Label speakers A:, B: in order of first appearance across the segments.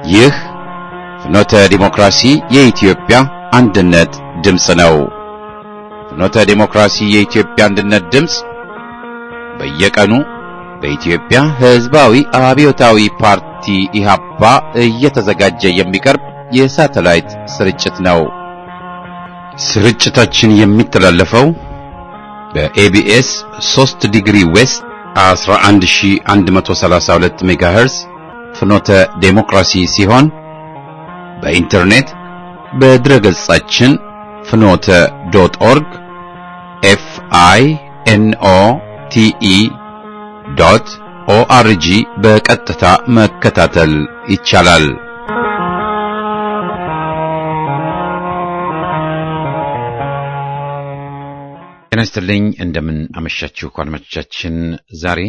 A: ይህ ፍኖተ ዲሞክራሲ የኢትዮጵያ አንድነት ድምፅ ነው። ፍኖተ ዲሞክራሲ የኢትዮጵያ አንድነት ድምፅ በየቀኑ በኢትዮጵያ ሕዝባዊ አብዮታዊ ፓርቲ ኢህአፓ እየተዘጋጀ የሚቀርብ የሳተላይት ስርጭት ነው። ስርጭታችን የሚተላለፈው በኤቢኤስ 3 ዲግሪ ዌስት 11132 ሜጋሄርዝ ፍኖተ ዴሞክራሲ ሲሆን በኢንተርኔት በድረገጻችን ፍኖተ ዶት ኦርግ ኤፍ አይ ኤን ኦ ቲ ኢ ዶት ኦአርጂ በቀጥታ መከታተል ይቻላል። ጤና ይስጥልኝ። እንደምን አመሻችሁ አድማጮቻችን። ዛሬ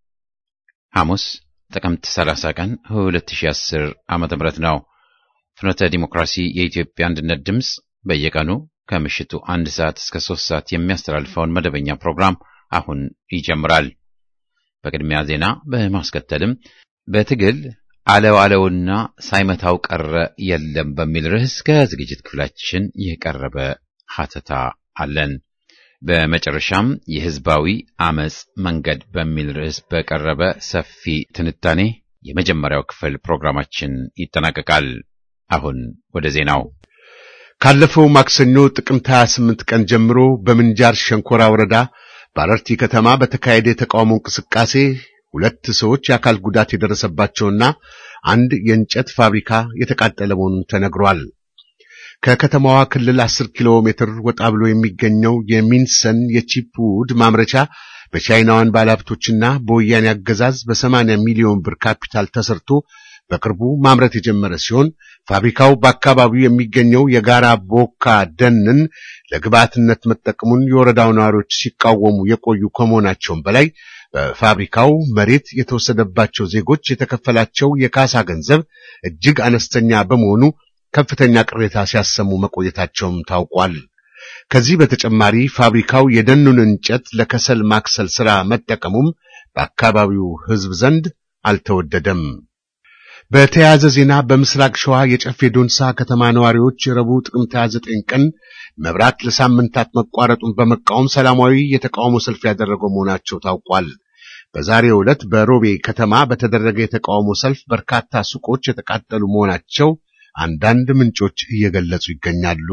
A: ሐሙስ ጥቅምት 30 ቀን 2010 ዓመተ ምህረት ነው። ፍኖተ ዲሞክራሲ የኢትዮጵያ አንድነት ድምፅ በየቀኑ ከምሽቱ አንድ ሰዓት እስከ ሶስት ሰዓት የሚያስተላልፈውን መደበኛ ፕሮግራም አሁን ይጀምራል። በቅድሚያ ዜና በማስከተልም በትግል አለው አለውና ሳይመታው ቀረ የለም በሚል ርዕስ ከዝግጅት ክፍላችን የቀረበ ሀተታ አለን። በመጨረሻም የህዝባዊ አመጽ መንገድ በሚል ርዕስ በቀረበ ሰፊ ትንታኔ የመጀመሪያው ክፍል ፕሮግራማችን ይጠናቀቃል። አሁን ወደ ዜናው።
B: ካለፈው ማክሰኞ ጥቅምት 28 ቀን ጀምሮ በምንጃር ሸንኮራ ወረዳ በአረርቲ ከተማ በተካሄደ የተቃውሞ እንቅስቃሴ ሁለት ሰዎች የአካል ጉዳት የደረሰባቸውና አንድ የእንጨት ፋብሪካ የተቃጠለ መሆኑን ተነግሯል። ከከተማዋ ክልል 10 ኪሎ ሜትር ወጣ ብሎ የሚገኘው የሚንሰን የቺፕ ውድ ማምረቻ በቻይናውያን ባለሀብቶችና በወያኔ አገዛዝ በ80 ሚሊዮን ብር ካፒታል ተሰርቶ በቅርቡ ማምረት የጀመረ ሲሆን ፋብሪካው በአካባቢው የሚገኘው የጋራ ቦካ ደንን ለግብዓትነት መጠቀሙን የወረዳው ነዋሪዎች ሲቃወሙ የቆዩ ከመሆናቸውም በላይ በፋብሪካው መሬት የተወሰደባቸው ዜጎች የተከፈላቸው የካሳ ገንዘብ እጅግ አነስተኛ በመሆኑ ከፍተኛ ቅሬታ ሲያሰሙ መቆየታቸውም ታውቋል። ከዚህ በተጨማሪ ፋብሪካው የደኑን እንጨት ለከሰል ማክሰል ሥራ መጠቀሙም በአካባቢው ሕዝብ ዘንድ አልተወደደም። በተያያዘ ዜና በምስራቅ ሸዋ የጨፌ ዶንሳ ከተማ ነዋሪዎች ረቡዕ ጥቅምት 29 ቀን መብራት ለሳምንታት መቋረጡን በመቃወም ሰላማዊ የተቃውሞ ሰልፍ ያደረገው መሆናቸው ታውቋል። በዛሬው ዕለት በሮቤ ከተማ በተደረገ የተቃውሞ ሰልፍ በርካታ ሱቆች የተቃጠሉ መሆናቸው አንዳንድ ምንጮች እየገለጹ ይገኛሉ።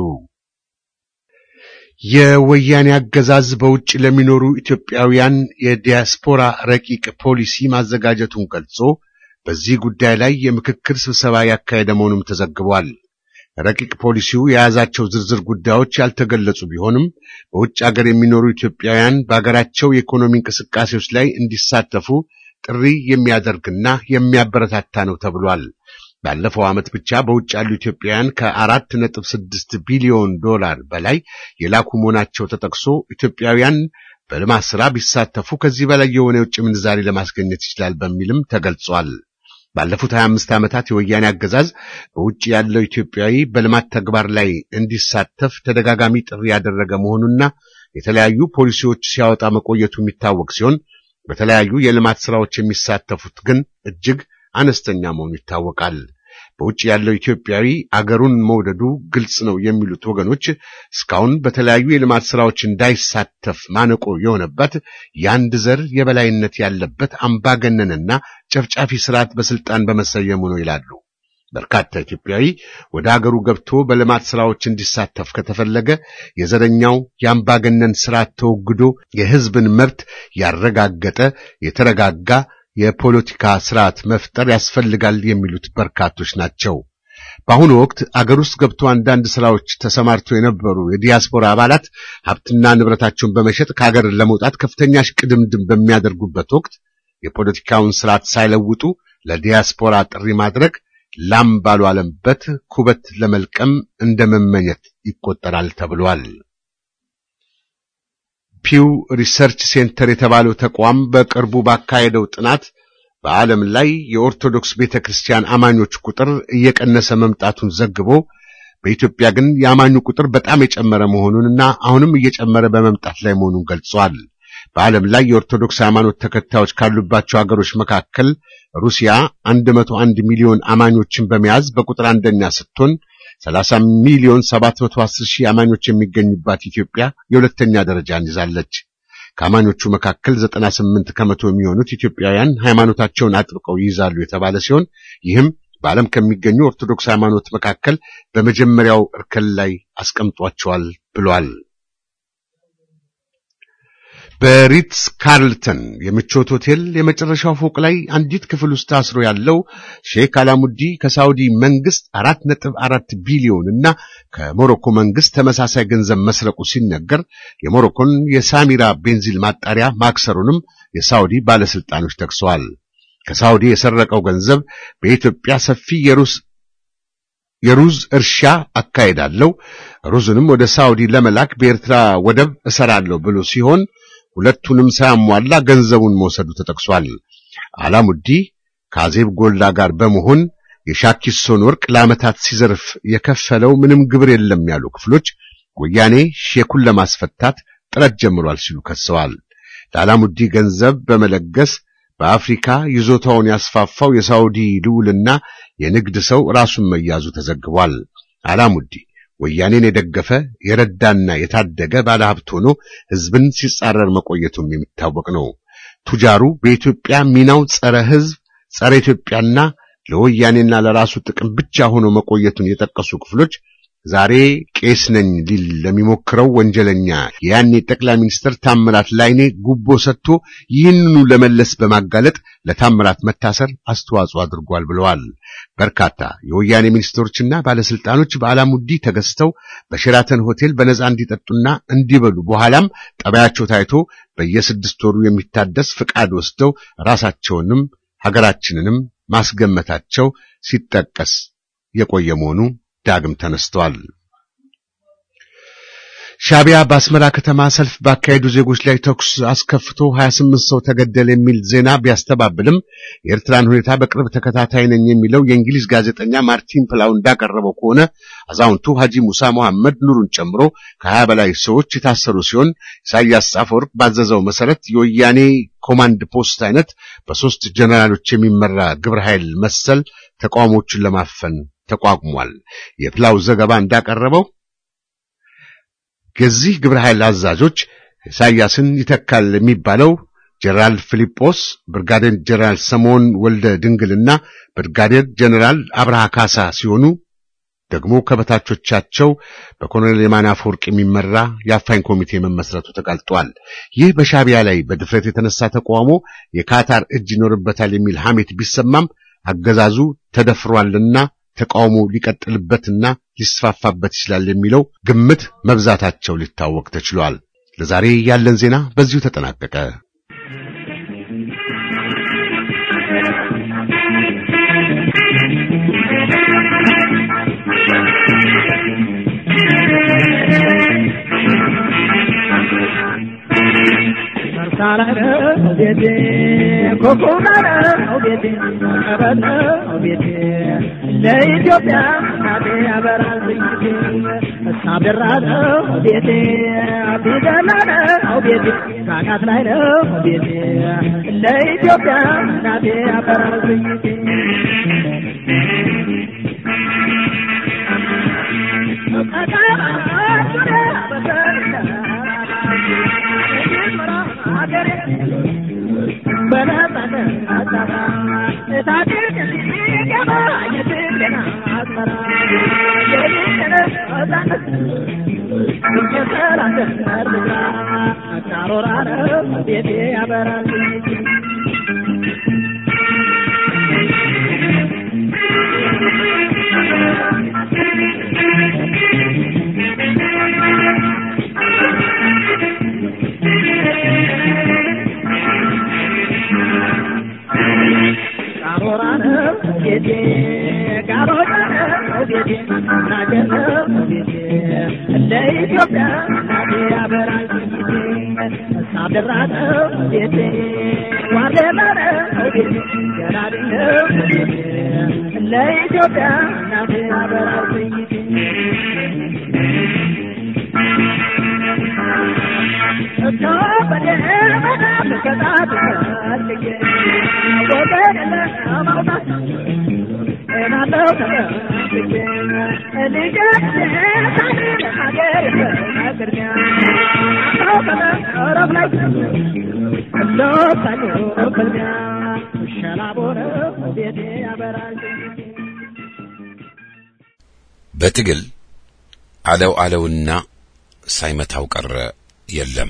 B: የወያኔ አገዛዝ በውጭ ለሚኖሩ ኢትዮጵያውያን የዲያስፖራ ረቂቅ ፖሊሲ ማዘጋጀቱን ገልጾ በዚህ ጉዳይ ላይ የምክክር ስብሰባ ያካሄደ መሆኑም ተዘግቧል። ረቂቅ ፖሊሲው የያዛቸው ዝርዝር ጉዳዮች ያልተገለጹ ቢሆንም በውጭ ሀገር የሚኖሩ ኢትዮጵያውያን በሀገራቸው የኢኮኖሚ እንቅስቃሴዎች ላይ እንዲሳተፉ ጥሪ የሚያደርግና የሚያበረታታ ነው ተብሏል። ባለፈው ዓመት ብቻ በውጭ ያሉ ኢትዮጵያውያን ከአራት ነጥብ ስድስት ቢሊዮን ዶላር በላይ የላኩ መሆናቸው ተጠቅሶ ኢትዮጵያውያን በልማት ሥራ ቢሳተፉ ከዚህ በላይ የሆነ የውጭ ምንዛሪ ለማስገኘት ይችላል በሚልም ተገልጿል። ባለፉት 25 ዓመታት የወያኔ አገዛዝ በውጭ ያለው ኢትዮጵያዊ በልማት ተግባር ላይ እንዲሳተፍ ተደጋጋሚ ጥሪ ያደረገ መሆኑና የተለያዩ ፖሊሲዎች ሲያወጣ መቆየቱ የሚታወቅ ሲሆን በተለያዩ የልማት ሥራዎች የሚሳተፉት ግን እጅግ አነስተኛ መሆኑ ይታወቃል። በውጭ ያለው ኢትዮጵያዊ አገሩን መውደዱ ግልጽ ነው የሚሉት ወገኖች እስካሁን በተለያዩ የልማት ሥራዎች እንዳይሳተፍ ማነቆ የሆነበት የአንድ ዘር የበላይነት ያለበት አምባገነንና ጨፍጫፊ ስርዓት በስልጣን በመሰየሙ ነው ይላሉ። በርካታ ኢትዮጵያዊ ወደ አገሩ ገብቶ በልማት ሥራዎች እንዲሳተፍ ከተፈለገ የዘረኛው የአምባገነን ስርዓት ተወግዶ የሕዝብን መብት ያረጋገጠ የተረጋጋ የፖለቲካ ስርዓት መፍጠር ያስፈልጋል የሚሉት በርካቶች ናቸው። በአሁኑ ወቅት አገር ውስጥ ገብቶ አንዳንድ ስራዎች ተሰማርተው የነበሩ የዲያስፖራ አባላት ሀብትና ንብረታቸውን በመሸጥ ከሀገር ለመውጣት ከፍተኛ ሽቅድምድም በሚያደርጉበት ወቅት የፖለቲካውን ስርዓት ሳይለውጡ ለዲያስፖራ ጥሪ ማድረግ ላም ባልዋለበት ኩበት ለመልቀም እንደ መመኘት ይቆጠራል ተብሏል። ፒው ሪሰርች ሴንተር የተባለው ተቋም በቅርቡ ባካሄደው ጥናት በዓለም ላይ የኦርቶዶክስ ቤተ ክርስቲያን አማኞች ቁጥር እየቀነሰ መምጣቱን ዘግቦ በኢትዮጵያ ግን የአማኙ ቁጥር በጣም የጨመረ መሆኑንና አሁንም እየጨመረ በመምጣት ላይ መሆኑን ገልጿል። በዓለም ላይ የኦርቶዶክስ ሃይማኖት ተከታዮች ካሉባቸው ሀገሮች መካከል ሩሲያ 101 ሚሊዮን አማኞችን በመያዝ በቁጥር አንደኛ ስትሆን 30 ሚሊዮን 710 ሺህ አማኞች የሚገኙባት ኢትዮጵያ የሁለተኛ ደረጃን ይዛለች። ከአማኞቹ መካከል 98 ከመቶ የሚሆኑት ኢትዮጵያውያን ሃይማኖታቸውን አጥብቀው ይይዛሉ የተባለ ሲሆን ይህም በዓለም ከሚገኙ ኦርቶዶክስ ሃይማኖት መካከል በመጀመሪያው እርከን ላይ አስቀምጧቸዋል ብሏል። በሪትስ ካርልተን የምቾት ሆቴል የመጨረሻው ፎቅ ላይ አንዲት ክፍል ውስጥ ታስሮ ያለው ሼክ አላሙዲ ከሳውዲ መንግስት አራት ነጥብ አራት ቢሊዮን እና ከሞሮኮ መንግስት ተመሳሳይ ገንዘብ መስረቁ ሲነገር የሞሮኮን የሳሚራ ቤንዚል ማጣሪያ ማክሰሩንም የሳውዲ ባለስልጣኖች ጠቅሰዋል። ከሳውዲ የሰረቀው ገንዘብ በኢትዮጵያ ሰፊ የሩስ የሩዝ እርሻ አካሄዳለሁ፣ ሩዝንም ወደ ሳውዲ ለመላክ በኤርትራ ወደብ እሰራለሁ ብሎ ሲሆን ሁለቱንም ሳያሟላ ገንዘቡን መውሰዱ ተጠቅሷል። አላሙዲ ከአዜብ ጎላ ጋር በመሆን የሻኪሶን ወርቅ ለዓመታት ሲዘርፍ የከፈለው ምንም ግብር የለም ያሉ ክፍሎች ወያኔ ሼኩን ለማስፈታት ጥረት ጀምሯል ሲሉ ከሰዋል። ለአላሙዲ ገንዘብ በመለገስ በአፍሪካ ይዞታውን ያስፋፋው የሳውዲ ልዑልና የንግድ ሰው ራሱን መያዙ ተዘግቧል። አላሙዲ ወያኔን የደገፈ የረዳና የታደገ ባለሀብት ሆኖ ሕዝብን ሲጻረር መቆየቱም የሚታወቅ ነው። ቱጃሩ በኢትዮጵያ ሚናው ጸረ ሕዝብ፣ ጸረ ኢትዮጵያና ለወያኔና ለራሱ ጥቅም ብቻ ሆኖ መቆየቱን የጠቀሱ ክፍሎች ዛሬ ቄስ ነኝ ሊል ለሚሞክረው ወንጀለኛ የያኔ ጠቅላይ ሚኒስትር ታምራት ላይኔ ጉቦ ሰጥቶ ይህንኑ ለመለስ በማጋለጥ ለታምራት መታሰር አስተዋጽኦ አድርጓል ብለዋል። በርካታ የወያኔ ሚኒስትሮችና ባለስልጣኖች በአላሙዲ ተገዝተው በሼራተን ሆቴል በነጻ እንዲጠጡና እንዲበሉ በኋላም ጠባያቸው ታይቶ በየስድስት ወሩ የሚታደስ ፍቃድ ወስደው ራሳቸውንም ሀገራችንንም ማስገመታቸው ሲጠቀስ የቆየ መሆኑ ዳግም ተነስተዋል። ሻቢያ በአስመራ ከተማ ሰልፍ ባካሄዱ ዜጎች ላይ ተኩስ አስከፍቶ 28 ሰው ተገደለ የሚል ዜና ቢያስተባብልም የኤርትራን ሁኔታ በቅርብ ተከታታይ ነኝ የሚለው የእንግሊዝ ጋዜጠኛ ማርቲን ፕላው እንዳቀረበው ከሆነ አዛውንቱ ሐጂ ሙሳ መሐመድ ኑሩን ጨምሮ ከሀያ በላይ ሰዎች የታሰሩ ሲሆን ኢሳያስ አፈወርቅ ባዘዘው መሰረት የወያኔ ኮማንድ ፖስት አይነት በሶስት ጀነራሎች የሚመራ ግብረ ኃይል መሰል ተቃውሞቹን ለማፈን ተቋቁሟል። የፕላው ዘገባ እንዳቀረበው የዚህ ግብረ ኃይል አዛዦች ኢሳያስን ይተካል የሚባለው ጀነራል ፊሊጶስ፣ ብርጋዴር ጀነራል ሰሞን ወልደ ድንግልና ብርጋዴር ጀነራል አብርሃ ካሳ ሲሆኑ ደግሞ ከበታቾቻቸው በኮሎኔል የማነ አፈወርቅ የሚመራ የአፋኝ ኮሚቴ መመስረቱ ተጋልጧል። ይህ በሻቢያ ላይ በድፍረት የተነሳ ተቃውሞ የካታር እጅ ይኖርበታል የሚል ሐሜት ቢሰማም አገዛዙ ተደፍሯልና ተቃውሞ ሊቀጥልበትና ሊስፋፋበት ይችላል የሚለው ግምት መብዛታቸው ሊታወቅ ተችሏል። ለዛሬ ያለን ዜና በዚሁ ተጠናቀቀ።
C: ለኢትዮጵያ እናቴ ያበራል ዝንጅቴ እሳብራ ነው ቤቴ ቢደላ ነው ቤቴ ካቃት ላይ ነው ቤቴ ለኢትዮጵያ እናቴ ያበራል ዝንጅቴ ለኢትዮጵያ እናቴ ያበራል ሳብራ ነው ቤቴ ዋሌላ ነው ቤቴ ገራድ ነው ቤቴ ለኢትዮጵያ እናቴ ያበራል ቤቴ
A: በትግል አለው አለውና ሳይመታው ቀረ የለም።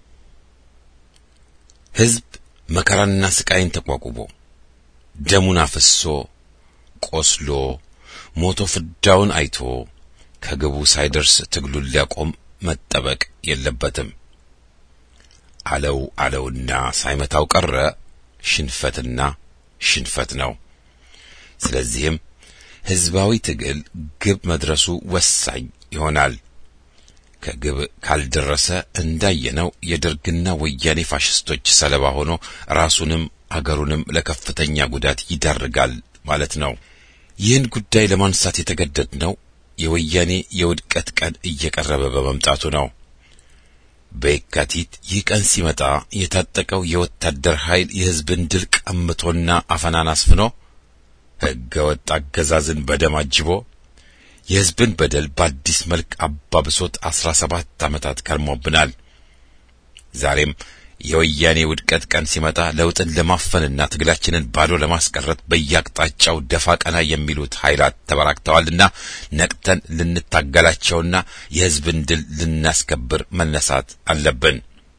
A: ሕዝብ መከራና ስቃይን ተቋቁሞ ደሙን አፍሶ ቆስሎ ሞቶ ፍዳውን አይቶ ከግቡ ሳይደርስ ትግሉን ሊያቆም መጠበቅ የለበትም። አለው አለውና ሳይመታው ቀረ ሽንፈትና ሽንፈት ነው። ስለዚህም ሕዝባዊ ትግል ግብ መድረሱ ወሳኝ ይሆናል። ከግብ ካልደረሰ እንዳየነው የደርግና ወያኔ ፋሽስቶች ሰለባ ሆኖ ራሱንም አገሩንም ለከፍተኛ ጉዳት ይዳርጋል ማለት ነው። ይህን ጉዳይ ለማንሳት የተገደድነው የወያኔ የውድቀት ቀን እየቀረበ በመምጣቱ ነው። በየካቲት ይህ ቀን ሲመጣ የታጠቀው የወታደር ኃይል የሕዝብን ድል ቀምቶና አፈናን አስፍኖ ሕገ ወጥ አገዛዝን በደም አጅቦ የሕዝብን በደል በአዲስ መልክ አባብሶት አስራ ሰባት ዓመታት ከርሞብናል። ዛሬም የወያኔ ውድቀት ቀን ሲመጣ ለውጥን ለማፈንና ትግላችንን ባዶ ለማስቀረት በየአቅጣጫው ደፋ ቀና የሚሉት ኃይላት ተበራክተዋልና ነቅተን ልንታገላቸውና የሕዝብን ድል ልናስከብር መነሳት አለብን።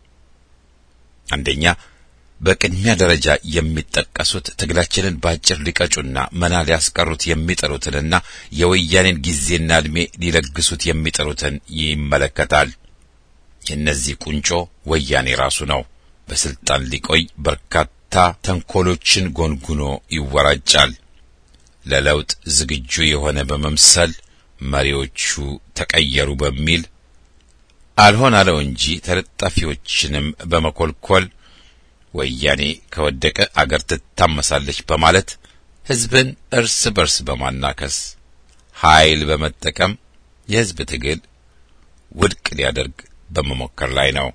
A: አንደኛ በቅድሚያ ደረጃ የሚጠቀሱት ትግላችንን በአጭር ሊቀጩና መና ሊያስቀሩት የሚጥሩትንና የወያኔን ጊዜና ዕድሜ ሊለግሱት የሚጥሩትን ይመለከታል። የእነዚህ ቁንጮ ወያኔ ራሱ ነው። በስልጣን ሊቆይ በርካታ ተንኮሎችን ጎንጉኖ ይወራጫል። ለለውጥ ዝግጁ የሆነ በመምሰል መሪዎቹ ተቀየሩ በሚል አልሆን አለው እንጂ ተለጣፊዎችንም በመኮልኮል ወያኔ ከወደቀ አገር ትታመሳለች በማለት ሕዝብን እርስ በርስ በማናከስ ኃይል በመጠቀም የሕዝብ ትግል ውድቅ ሊያደርግ በመሞከር ላይ ነው።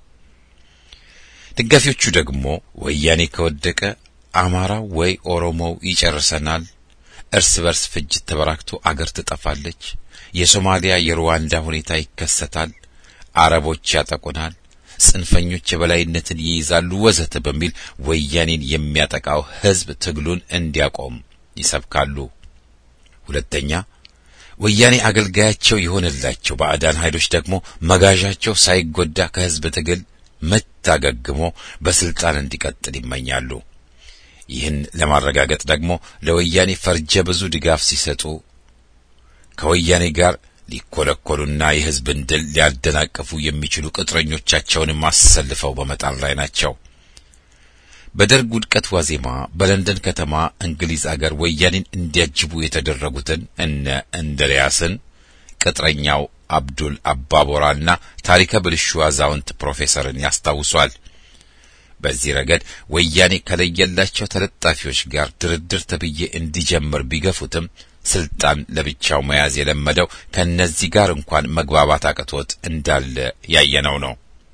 A: ደጋፊዎቹ ደግሞ ወያኔ ከወደቀ አማራው ወይ ኦሮሞው ይጨርሰናል፣ እርስ በርስ ፍጅት ተበራክቶ አገር ትጠፋለች፣ የሶማሊያ የሩዋንዳ ሁኔታ ይከሰታል፣ አረቦች ያጠቁናል ጽንፈኞች የበላይነትን ይይዛሉ ወዘተ በሚል ወያኔን የሚያጠቃው ሕዝብ ትግሉን እንዲያቆም ይሰብካሉ። ሁለተኛ ወያኔ አገልጋያቸው የሆነላቸው ባዕዳን ኃይሎች ደግሞ መጋዣቸው ሳይጎዳ ከሕዝብ ትግል መታገግሞ በስልጣን እንዲቀጥል ይመኛሉ። ይህን ለማረጋገጥ ደግሞ ለወያኔ ፈርጀ ብዙ ድጋፍ ሲሰጡ ከወያኔ ጋር ሊኮለኮሉና የሕዝብን ድል ሊያደናቅፉ የሚችሉ ቅጥረኞቻቸውንም አሰልፈው በመጣር ላይ ናቸው። በደርግ ውድቀት ዋዜማ በለንደን ከተማ እንግሊዝ አገር ወያኔን እንዲያጅቡ የተደረጉትን እነ እንድሪያስን ቅጥረኛው አብዱል አባቦራና ታሪከ ብልሹ አዛውንት ፕሮፌሰርን ያስታውሷል። በዚህ ረገድ ወያኔ ከለየላቸው ተለጣፊዎች ጋር ድርድር ተብዬ እንዲጀምር ቢገፉትም ስልጣን ለብቻው መያዝ የለመደው ከእነዚህ ጋር እንኳን መግባባት አቅቶት እንዳለ ያየነው ነው።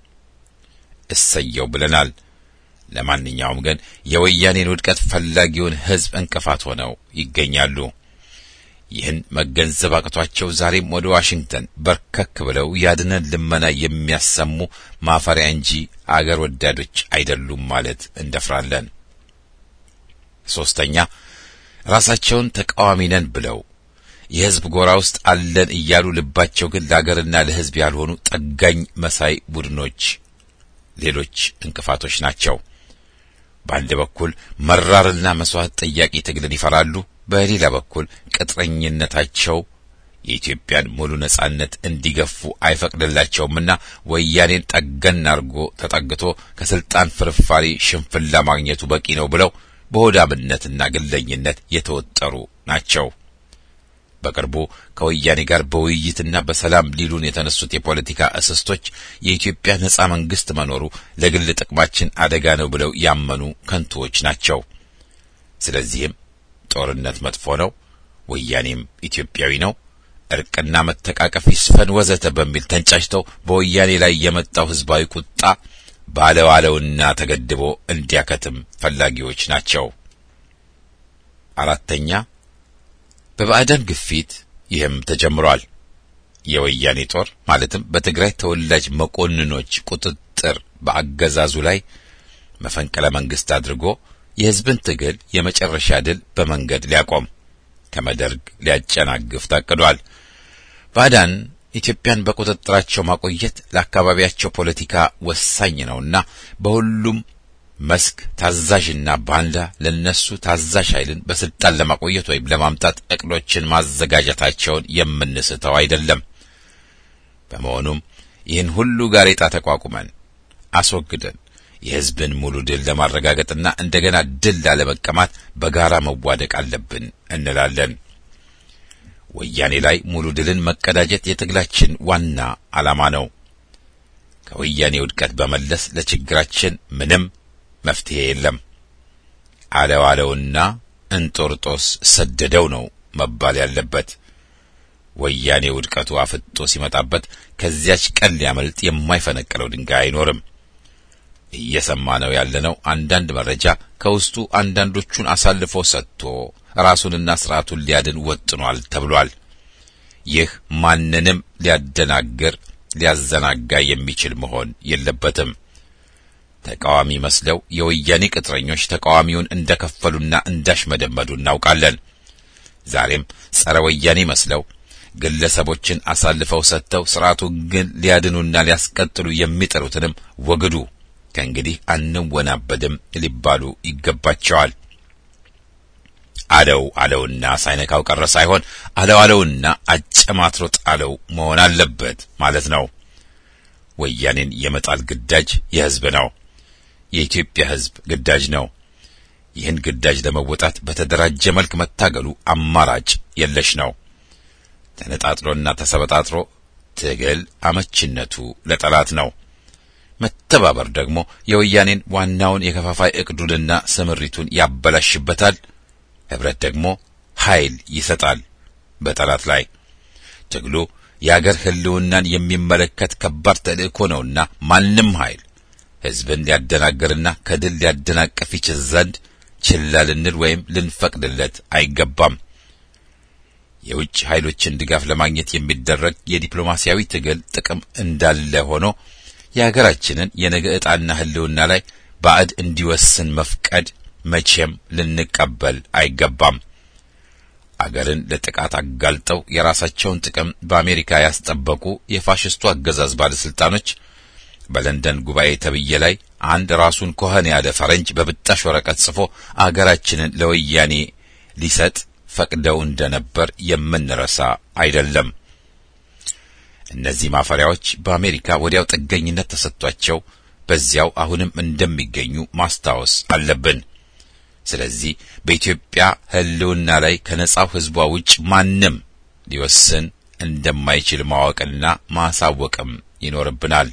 A: እሰየው ብለናል። ለማንኛውም ግን የወያኔን ውድቀት ፈላጊውን ሕዝብ እንቅፋት ሆነው ይገኛሉ። ይህን መገንዘብ አቅቷቸው ዛሬም ወደ ዋሽንግተን በርከክ ብለው ያድነን ልመና የሚያሰሙ ማፈሪያ እንጂ አገር ወዳዶች አይደሉም ማለት እንደፍራለን። ሶስተኛ ራሳቸውን ተቃዋሚ ነን ብለው የሕዝብ ጎራ ውስጥ አለን እያሉ ልባቸው ግን ለአገርና ለሕዝብ ያልሆኑ ጠጋኝ መሳይ ቡድኖች ሌሎች እንቅፋቶች ናቸው። በአንድ በኩል መራርና መስዋዕት ጠያቂ ትግልን ይፈራሉ። በሌላ በኩል ቅጥረኝነታቸው የኢትዮጵያን ሙሉ ነጻነት እንዲገፉ አይፈቅድላቸውምና ወያኔን ጠገን አርጎ ተጠግቶ ከስልጣን ፍርፋሪ ሽንፍላ ማግኘቱ በቂ ነው ብለው በሆዳምነትና ግለኝነት የተወጠሩ ናቸው። በቅርቡ ከወያኔ ጋር በውይይትና በሰላም ሊሉን የተነሱት የፖለቲካ እስስቶች የኢትዮጵያ ነጻ መንግስት መኖሩ ለግል ጥቅማችን አደጋ ነው ብለው ያመኑ ከንቱዎች ናቸው። ስለዚህም ጦርነት መጥፎ ነው፣ ወያኔም ኢትዮጵያዊ ነው፣ እርቅና መተቃቀፍ ይስፈን ወዘተ በሚል ተንጫጭተው በወያኔ ላይ የመጣው ህዝባዊ ቁጣ ባለዋለውና ተገድቦ እንዲያከትም ፈላጊዎች ናቸው። አራተኛ በባዕዳን ግፊት ይህም ተጀምሯል። የወያኔ ጦር ማለትም በትግራይ ተወላጅ መኮንኖች ቁጥጥር በአገዛዙ ላይ መፈንቅለ መንግስት አድርጎ የሕዝብን ትግል የመጨረሻ ድል በመንገድ ሊያቆም ከመደርግ ሊያጨናግፍ ታቅዷል። ባዕዳን ኢትዮጵያን በቁጥጥራቸው ማቆየት ለአካባቢያቸው ፖለቲካ ወሳኝ ነውና በሁሉም መስክ ታዛዥና ባንዳ ለነሱ ታዛዥ ኃይልን በስልጣን ለማቆየት ወይም ለማምጣት እቅዶችን ማዘጋጀታቸውን የምንስተው አይደለም። በመሆኑም ይህን ሁሉ ጋሬጣ ተቋቁመን አስወግደን የሕዝብን ሙሉ ድል ለማረጋገጥና እንደገና ድል ላለመቀማት በጋራ መዋደቅ አለብን እንላለን። ወያኔ ላይ ሙሉ ድልን መቀዳጀት የትግላችን ዋና ዓላማ ነው። ከወያኔ ውድቀት በመለስ ለችግራችን ምንም መፍትሄ የለም። አለው አለውና እንጦርጦስ ሰደደው ነው መባል ያለበት። ወያኔ ውድቀቱ አፍጦ ሲመጣበት ከዚያች ቀን ሊያመልጥ የማይፈነቅለው ድንጋይ አይኖርም። እየሰማ ነው ያለነው አንዳንድ መረጃ ከውስጡ አንዳንዶቹን አሳልፎ ሰጥቶ ራሱንና ስርዓቱን ሊያድን ወጥኗል ተብሏል። ይህ ማንንም ሊያደናግር ሊያዘናጋ የሚችል መሆን የለበትም። ተቃዋሚ መስለው የወያኔ ቅጥረኞች ተቃዋሚውን እንደከፈሉና እንዳሽመደመዱ እናውቃለን። ዛሬም ጸረ ወያኔ መስለው ግለሰቦችን አሳልፈው ሰጥተው ስርዓቱን ግን ሊያድኑና ሊያስቀጥሉ የሚጥሩትንም ወግዱ፣ ከእንግዲህ አንወናበድም ሊባሉ ይገባቸዋል። አለው አለውና ሳይነካው ቀረ ሳይሆን አለው አለውና አጨማትሮ ጣለው መሆን አለበት ማለት ነው። ወያኔን የመጣል ግዳጅ የሕዝብ ነው። የኢትዮጵያ ሕዝብ ግዳጅ ነው። ይህን ግዳጅ ለመወጣት በተደራጀ መልክ መታገሉ አማራጭ የለሽ ነው። ተነጣጥሎና ተሰበጣጥሮ ትግል አመችነቱ ለጠላት ነው። መተባበር ደግሞ የወያኔን ዋናውን የከፋፋይ እቅዱንና ስምሪቱን ያበላሽበታል። ህብረት ደግሞ ኃይል ይሰጣል በጠላት ላይ። ትግሉ የአገር ህልውናን የሚመለከት ከባድ ተልእኮ ነውና ማንም ኃይል ህዝብን ሊያደናግርና ከድል ሊያደናቀፍ ይችል ዘንድ ችላ ልንል ወይም ልንፈቅድለት አይገባም። የውጭ ኃይሎችን ድጋፍ ለማግኘት የሚደረግ የዲፕሎማሲያዊ ትግል ጥቅም እንዳለ ሆኖ የሀገራችንን የነገ ዕጣና ህልውና ላይ ባዕድ እንዲወስን መፍቀድ መቼም ልንቀበል አይገባም። አገርን ለጥቃት አጋልጠው የራሳቸውን ጥቅም በአሜሪካ ያስጠበቁ የፋሽስቱ አገዛዝ ባለስልጣኖች በለንደን ጉባኤ ተብዬ ላይ አንድ ራሱን ኮኸን ያለ ፈረንጅ በብጣሽ ወረቀት ጽፎ አገራችንን ለወያኔ ሊሰጥ ፈቅደው እንደነበር የምንረሳ አይደለም። እነዚህ ማፈሪያዎች በአሜሪካ ወዲያው ጥገኝነት ተሰጥቷቸው በዚያው አሁንም እንደሚገኙ ማስታወስ አለብን። ስለዚህ በኢትዮጵያ ህልውና ላይ ከነጻው ህዝቧ ውጭ ማንም ሊወስን እንደማይችል ማወቅና ማሳወቅም ይኖርብናል።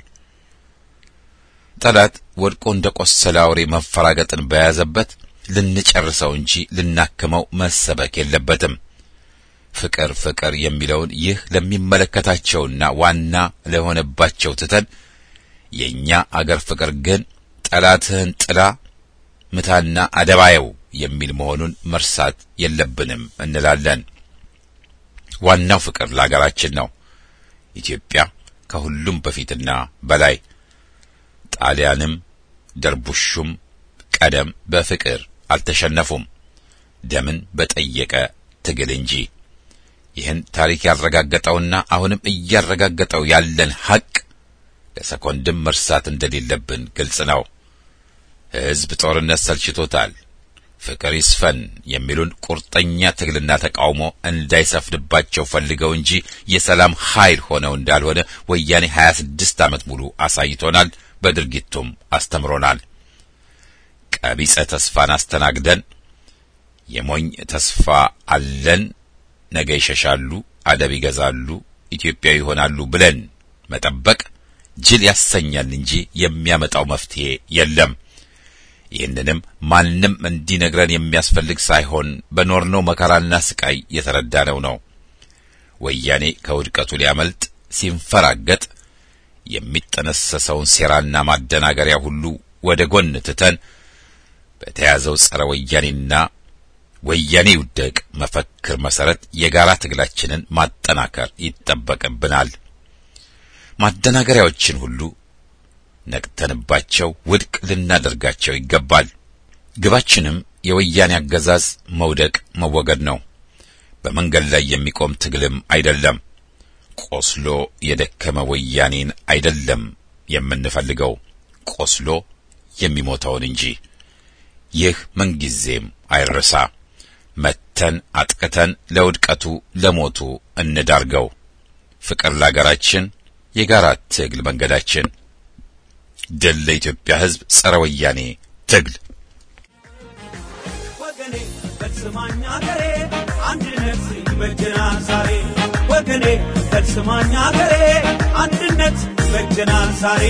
A: ጠላት ወድቆ እንደ ቆሰለ አውሬ መፈራገጥን በያዘበት ልንጨርሰው እንጂ ልናክመው መሰበክ የለበትም። ፍቅር ፍቅር የሚለውን ይህ ለሚመለከታቸውና ዋና ለሆነባቸው ትተን የእኛ አገር ፍቅር ግን ጠላትህን ጥላ ምታና አደባየው የሚል መሆኑን መርሳት የለብንም እንላለን። ዋናው ፍቅር ለአገራችን ነው። ኢትዮጵያ ከሁሉም በፊትና በላይ ጣሊያንም ደርቡሹም ቀደም በፍቅር አልተሸነፉም፣ ደምን በጠየቀ ትግል እንጂ። ይህን ታሪክ ያረጋገጠውና አሁንም እያረጋገጠው ያለን ሐቅ ለሰኮንድም መርሳት እንደሌለብን ግልጽ ነው። ሕዝብ ጦርነት ሰልችቶታል፣ ፍቅር ይስፈን የሚሉን ቁርጠኛ ትግልና ተቃውሞ እንዳይሰፍንባቸው ፈልገው እንጂ የሰላም ኃይል ሆነው እንዳልሆነ ወያኔ 26 ዓመት ሙሉ አሳይቶናል፣ በድርጊቱም አስተምሮናል። ቀቢጸ ተስፋን አስተናግደን የሞኝ ተስፋ አለን፣ ነገ ይሸሻሉ፣ አደብ ይገዛሉ፣ ኢትዮጵያዊ ይሆናሉ ብለን መጠበቅ ጅል ያሰኛል እንጂ የሚያመጣው መፍትሄ የለም። ይህንንም ማንም እንዲነግረን የሚያስፈልግ ሳይሆን በኖርነው መከራና ስቃይ የተረዳነው ነው። ወያኔ ከውድቀቱ ሊያመልጥ ሲንፈራገጥ የሚጠነሰሰውን ሴራና ማደናገሪያ ሁሉ ወደ ጎን ትተን በተያዘው ጸረ ወያኔና ወያኔ ይውደቅ መፈክር መሰረት የጋራ ትግላችንን ማጠናከር ይጠበቅብናል። ማደናገሪያዎችን ሁሉ ነቅተንባቸው ውድቅ ልናደርጋቸው ይገባል። ግባችንም የወያኔ አገዛዝ መውደቅ መወገድ ነው። በመንገድ ላይ የሚቆም ትግልም አይደለም። ቆስሎ የደከመ ወያኔን አይደለም የምንፈልገው፣ ቆስሎ የሚሞተውን እንጂ። ይህ ምንጊዜም አይረሳ። መተን አጥቅተን ለውድቀቱ ለሞቱ እንዳርገው። ፍቅር ለአገራችን፣ የጋራ ትግል መንገዳችን። ድል ለኢትዮጵያ ሕዝብ፣ ጸረ ወያኔ ትግል።
D: ወገኔ በስማኛ ገሬ አንድነት ይበጀናል ዛሬ ወገኔ በስማኛ ገሬ አንድነት ይበጀናል ዛሬ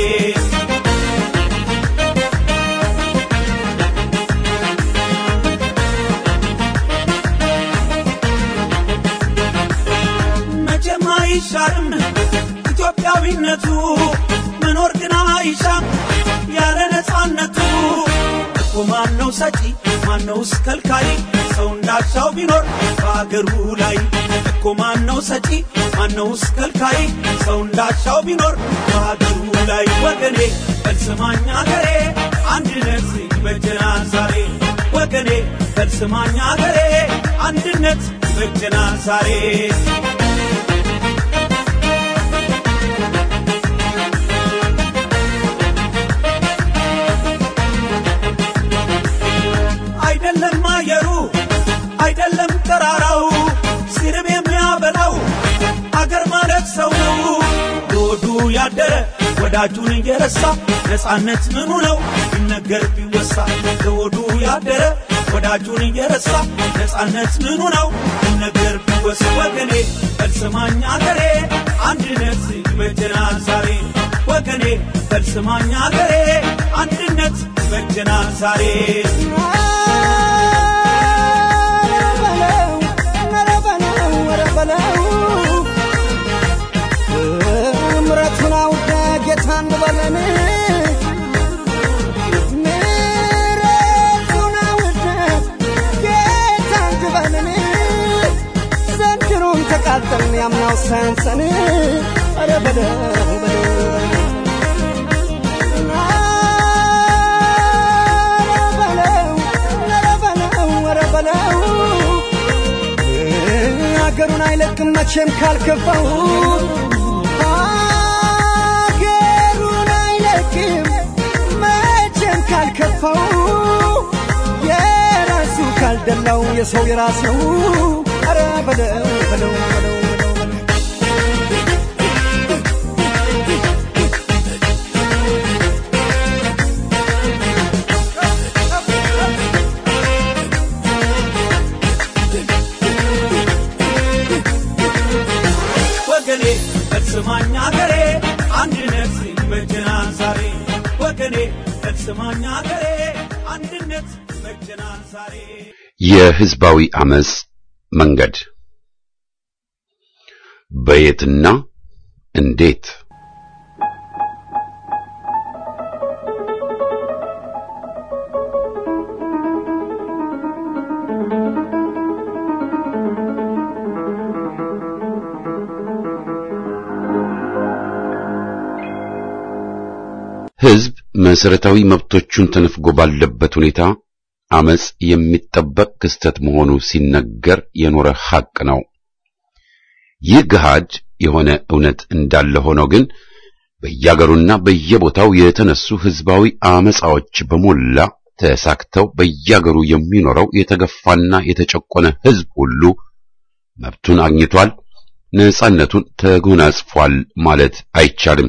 D: መቼም አይሻርም ኢትዮጵያዊነቱ መኖር ግን አይሻም ያለ ነፃነቱ እኮ ማነው ሰጪ ማነውስ ከልካይ ሰው እንዳሻው ቢኖር በአገሩ ላይ እኮ ማነው ሰጪ ማነውስ ከልካይ ሰው እንዳሻው ቢኖር በአገሩ ላይ ወገኔ በልስማኛ ገሬ አንድነት ይበጀናል ዛሬ ወገኔ በልስማኛ ገሬ አንድነት ይበጀናል ዛሬ አይደለም አየሩ አይደለም ተራራው ሲርብ የሚያበላው አገር ማለት ሰው ሆዱ ያደረ ወዳጁን እየረሳ ነፃነት ምኑ ነው ቢነገር ቢወሳ ለሆዱ ያደረ ወዳጁን እየረሳ ነፃነት ምኑ ነው ቢነገር ቢወሳ ወገኔ በልስማኝ አገሬ አንድነት ይበጀናል ዛሬ ወገኔ በልስማኝ አገሬ አንድነት ይበጀናል ዛሬ
C: ምረቱን አውደ ጌታ እንበለን ምረቱን አውደ ጌታ እንበለን ዘንድሮም ተቃጠልን ያምናው ሳያንሰን ኧረ በለው በለው አገሩን አይለቅም መቼም ካልከፋው አገሩን አይለቅም መቼም ካልከፋው የራሱ ካልደላው የሰው የራስ ነው ኧረ በለው በለው በለው በለው በለው
D: ወገኔ በስማኝ አገሬ አንድነት ይበጀናል ዛሬ ወገኔ በስማኝ አገሬ አንድነት ይበጀናል ዛሬ
B: የህዝባዊ አመጽ መንገድ በየትና እንዴት ህዝብ መሰረታዊ መብቶቹን ተነፍጎ ባለበት ሁኔታ አመጽ የሚጠበቅ ክስተት መሆኑ ሲነገር የኖረ ሐቅ ነው። ይህ ገሃድ የሆነ እውነት እንዳለ ሆኖ ግን በየአገሩና በየቦታው የተነሱ ህዝባዊ አመጻዎች በሞላ ተሳክተው በየአገሩ የሚኖረው የተገፋና የተጨቆነ ህዝብ ሁሉ መብቱን አግኝቷል፣ ነጻነቱን ተጎናጽፏል ማለት አይቻልም።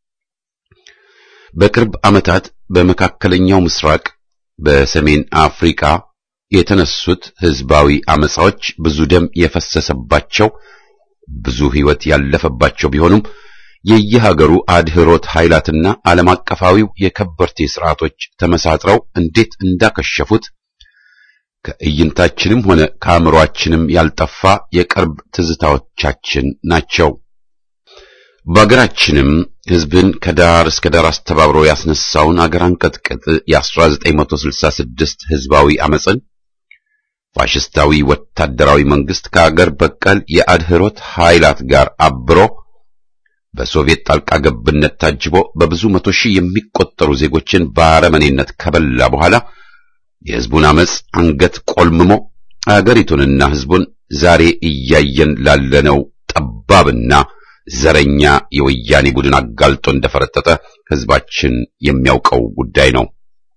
B: በቅርብ ዓመታት በመካከለኛው ምስራቅ በሰሜን አፍሪካ የተነሱት ህዝባዊ አመጻዎች ብዙ ደም የፈሰሰባቸው ብዙ ህይወት ያለፈባቸው ቢሆኑም የየሀገሩ አድህሮት ኃይላትና ዓለም አቀፋዊው የከበርቴ ስርዓቶች ተመሳጥረው እንዴት እንዳከሸፉት ከእይንታችንም ሆነ ከአእምሮአችንም ያልጠፋ የቅርብ ትዝታዎቻችን ናቸው። በአገራችንም
A: ሕዝብን ከዳር እስከ ዳር አስተባብሮ ያስነሳውን አገር አንቀጥቅጥ የ1966 ሕዝባዊ አመፅን ፋሽስታዊ ወታደራዊ መንግስት ከአገር በቀል የአድህሮት ኃይላት ጋር አብሮ በሶቪየት ጣልቃ ገብነት ታጅቦ በብዙ መቶ ሺህ የሚቆጠሩ ዜጎችን በአረመኔነት ከበላ በኋላ የሕዝቡን አመፅ አንገት ቆልምሞ አገሪቱንና ሕዝቡን ዛሬ እያየን ላለነው ጠባብና ዘረኛ የወያኔ ቡድን አጋልጦ እንደፈረጠጠ ሕዝባችን የሚያውቀው ጉዳይ ነው።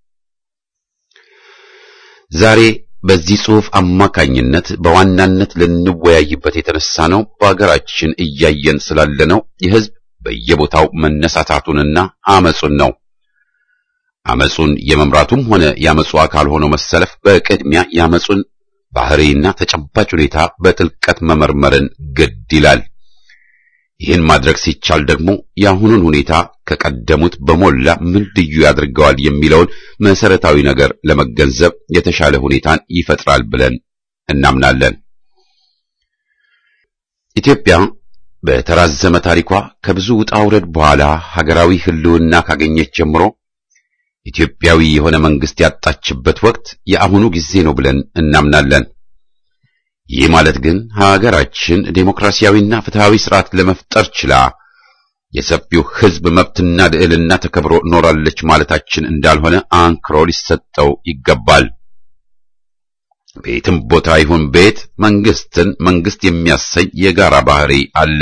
A: ዛሬ በዚህ ጽሑፍ አማካኝነት በዋናነት ልንወያይበት የተነሳ ነው በአገራችን እያየን ስላለነው የሕዝብ በየቦታው መነሳታቱንና አመጹን ነው። አመጹን የመምራቱም ሆነ የአመጹ አካል ሆኖ መሰለፍ በቅድሚያ የአመጹን ባህሪና ተጨባጭ ሁኔታ በጥልቀት መመርመርን ግድ ይላል። ይህን ማድረግ ሲቻል ደግሞ የአሁኑን ሁኔታ ከቀደሙት በሞላ ምን ልዩ ያድርገዋል የሚለውን መሰረታዊ ነገር ለመገንዘብ የተሻለ ሁኔታን ይፈጥራል ብለን እናምናለን። ኢትዮጵያ በተራዘመ ታሪኳ ከብዙ ውጣ ውረድ በኋላ ሀገራዊ ሕልውና ካገኘች ጀምሮ ኢትዮጵያዊ የሆነ መንግስት ያጣችበት ወቅት የአሁኑ ጊዜ ነው ብለን እናምናለን። ይህ ማለት ግን ሀገራችን ዴሞክራሲያዊና ፍትሃዊ ስርዓት ለመፍጠር ችላ የሰፊው ሕዝብ መብትና ልዕልና ተከብሮ ኖራለች ማለታችን እንዳልሆነ አንክሮ ሊሰጠው ይገባል። ቤትም ቦታ ይሁን ቤት መንግስትን መንግስት የሚያሰኝ የጋራ ባህሪ አለ።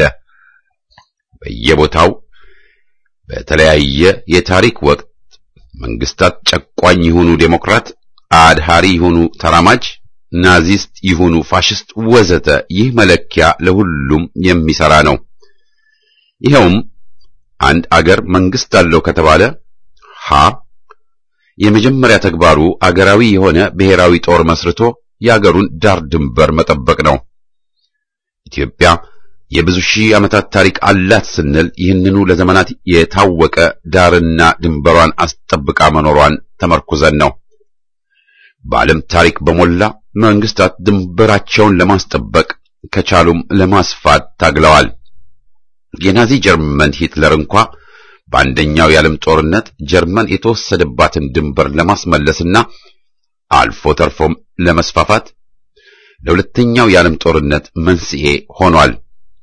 A: በየቦታው በተለያየ የታሪክ ወቅት መንግስታት ጨቋኝ ይሁኑ ዴሞክራት፣ አድሃሪ ይሁኑ ተራማጅ ናዚስት ይሁኑ ፋሽስት ወዘተ ይህ መለኪያ ለሁሉም የሚሰራ ነው። ይኸውም አንድ አገር መንግስት አለው ከተባለ ሀ የመጀመሪያ ተግባሩ አገራዊ የሆነ ብሔራዊ ጦር መስርቶ የአገሩን ዳር ድንበር መጠበቅ ነው። ኢትዮጵያ የብዙ ሺህ ዓመታት ታሪክ አላት ስንል ይህንኑ ለዘመናት የታወቀ ዳርና ድንበሯን አስጠብቃ መኖሯን ተመርኩዘን ነው። በዓለም ታሪክ በሞላ መንግስታት ድንበራቸውን ለማስጠበቅ ከቻሉም ለማስፋት ታግለዋል። የናዚ ጀርመን ሂትለር እንኳ በአንደኛው የዓለም ጦርነት ጀርመን የተወሰደባትን ድንበር ለማስመለስና አልፎ ተርፎም ለመስፋፋት ለሁለተኛው የዓለም ጦርነት መንስኤ ሆኗል።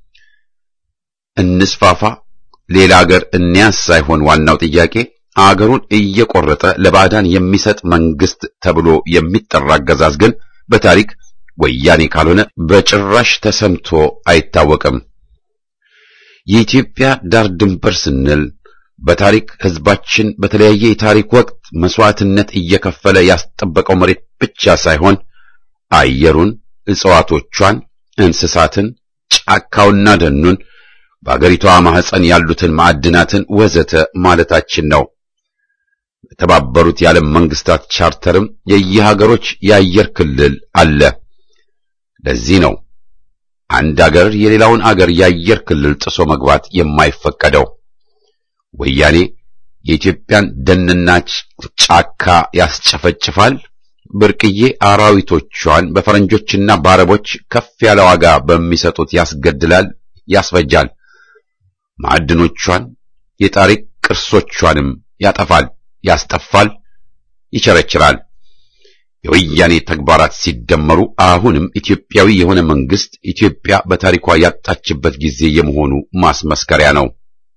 A: እንስፋፋ፣ ሌላ አገር እንያዝ ሳይሆን ዋናው ጥያቄ አገሩን እየቆረጠ ለባዕዳን የሚሰጥ መንግስት ተብሎ የሚጠራ አገዛዝ ግን በታሪክ ወያኔ ካልሆነ በጭራሽ ተሰምቶ አይታወቅም። የኢትዮጵያ ዳር ድንበር ስንል በታሪክ ሕዝባችን በተለያየ የታሪክ ወቅት መስዋዕትነት እየከፈለ ያስጠበቀው መሬት ብቻ ሳይሆን አየሩን፣ እጽዋቶቿን፣ እንስሳትን፣ ጫካውና ደኑን በአገሪቷ ማህፀን ያሉትን ማዕድናትን ወዘተ ማለታችን ነው። የተባበሩት የዓለም መንግስታት ቻርተርም የየሀገሮች የአየር ክልል አለ። ለዚህ ነው አንድ አገር የሌላውን አገር የአየር ክልል ጥሶ መግባት የማይፈቀደው። ወያኔ የኢትዮጵያን ደንና ጫካ ያስጨፈጭፋል፣ ብርቅዬ አራዊቶቿን በፈረንጆችና በአረቦች ከፍ ያለ ዋጋ በሚሰጡት ያስገድላል፣ ያስፈጃል። ማዕድኖቿን የታሪክ ቅርሶቿንም ያጠፋል፣ ያስጠፋል፣ ይቸረችራል። የወያኔ ተግባራት ሲደመሩ አሁንም ኢትዮጵያዊ የሆነ መንግስት ኢትዮጵያ በታሪኳ ያጣችበት ጊዜ የመሆኑ ማስመስከሪያ ነው።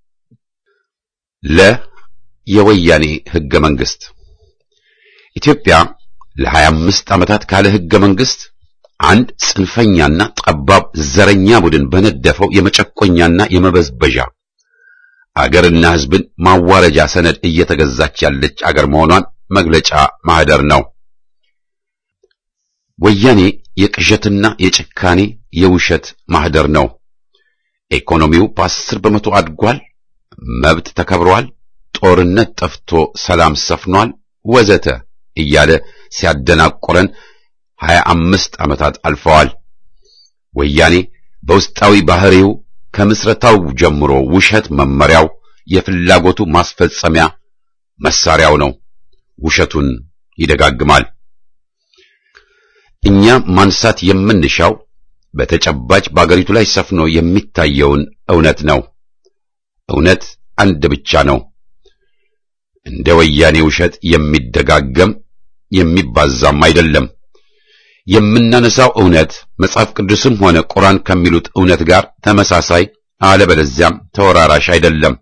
A: ለ የወያኔ ህገ መንግስት ኢትዮጵያ ለሀያ አምስት ዓመታት ካለ ህገ መንግስት አንድ ጽንፈኛና ጠባብ ዘረኛ ቡድን በነደፈው የመጨቆኛና የመበዝበዣ አገርና ህዝብን ማዋረጃ ሰነድ እየተገዛች ያለች አገር መሆኗን መግለጫ ማህደር ነው። ወያኔ የቅዠትና የጭካኔ የውሸት ማህደር ነው። ኢኮኖሚው በአስር በመቶ አድጓል፣ መብት ተከብሯል፣ ጦርነት ጠፍቶ ሰላም ሰፍኗል፣ ወዘተ እያለ ሲያደናቆረን ሀያ አምስት ዓመታት አልፈዋል። ወያኔ በውስጣዊ ባህሪው ከምስረታው ጀምሮ ውሸት መመሪያው፣ የፍላጎቱ ማስፈጸሚያ መሳሪያው ነው። ውሸቱን ይደጋግማል። እኛ ማንሳት የምንሻው በተጨባጭ በአገሪቱ ላይ ሰፍኖ የሚታየውን እውነት ነው። እውነት
E: አንድ ብቻ ነው። እንደ ወያኔ ውሸት የሚደጋገም የሚባዛም አይደለም። የምናነሳው እውነት መጽሐፍ ቅዱስም ሆነ ቁርአን ከሚሉት እውነት ጋር ተመሳሳይ አለበለዚያም ተወራራሽ አይደለም።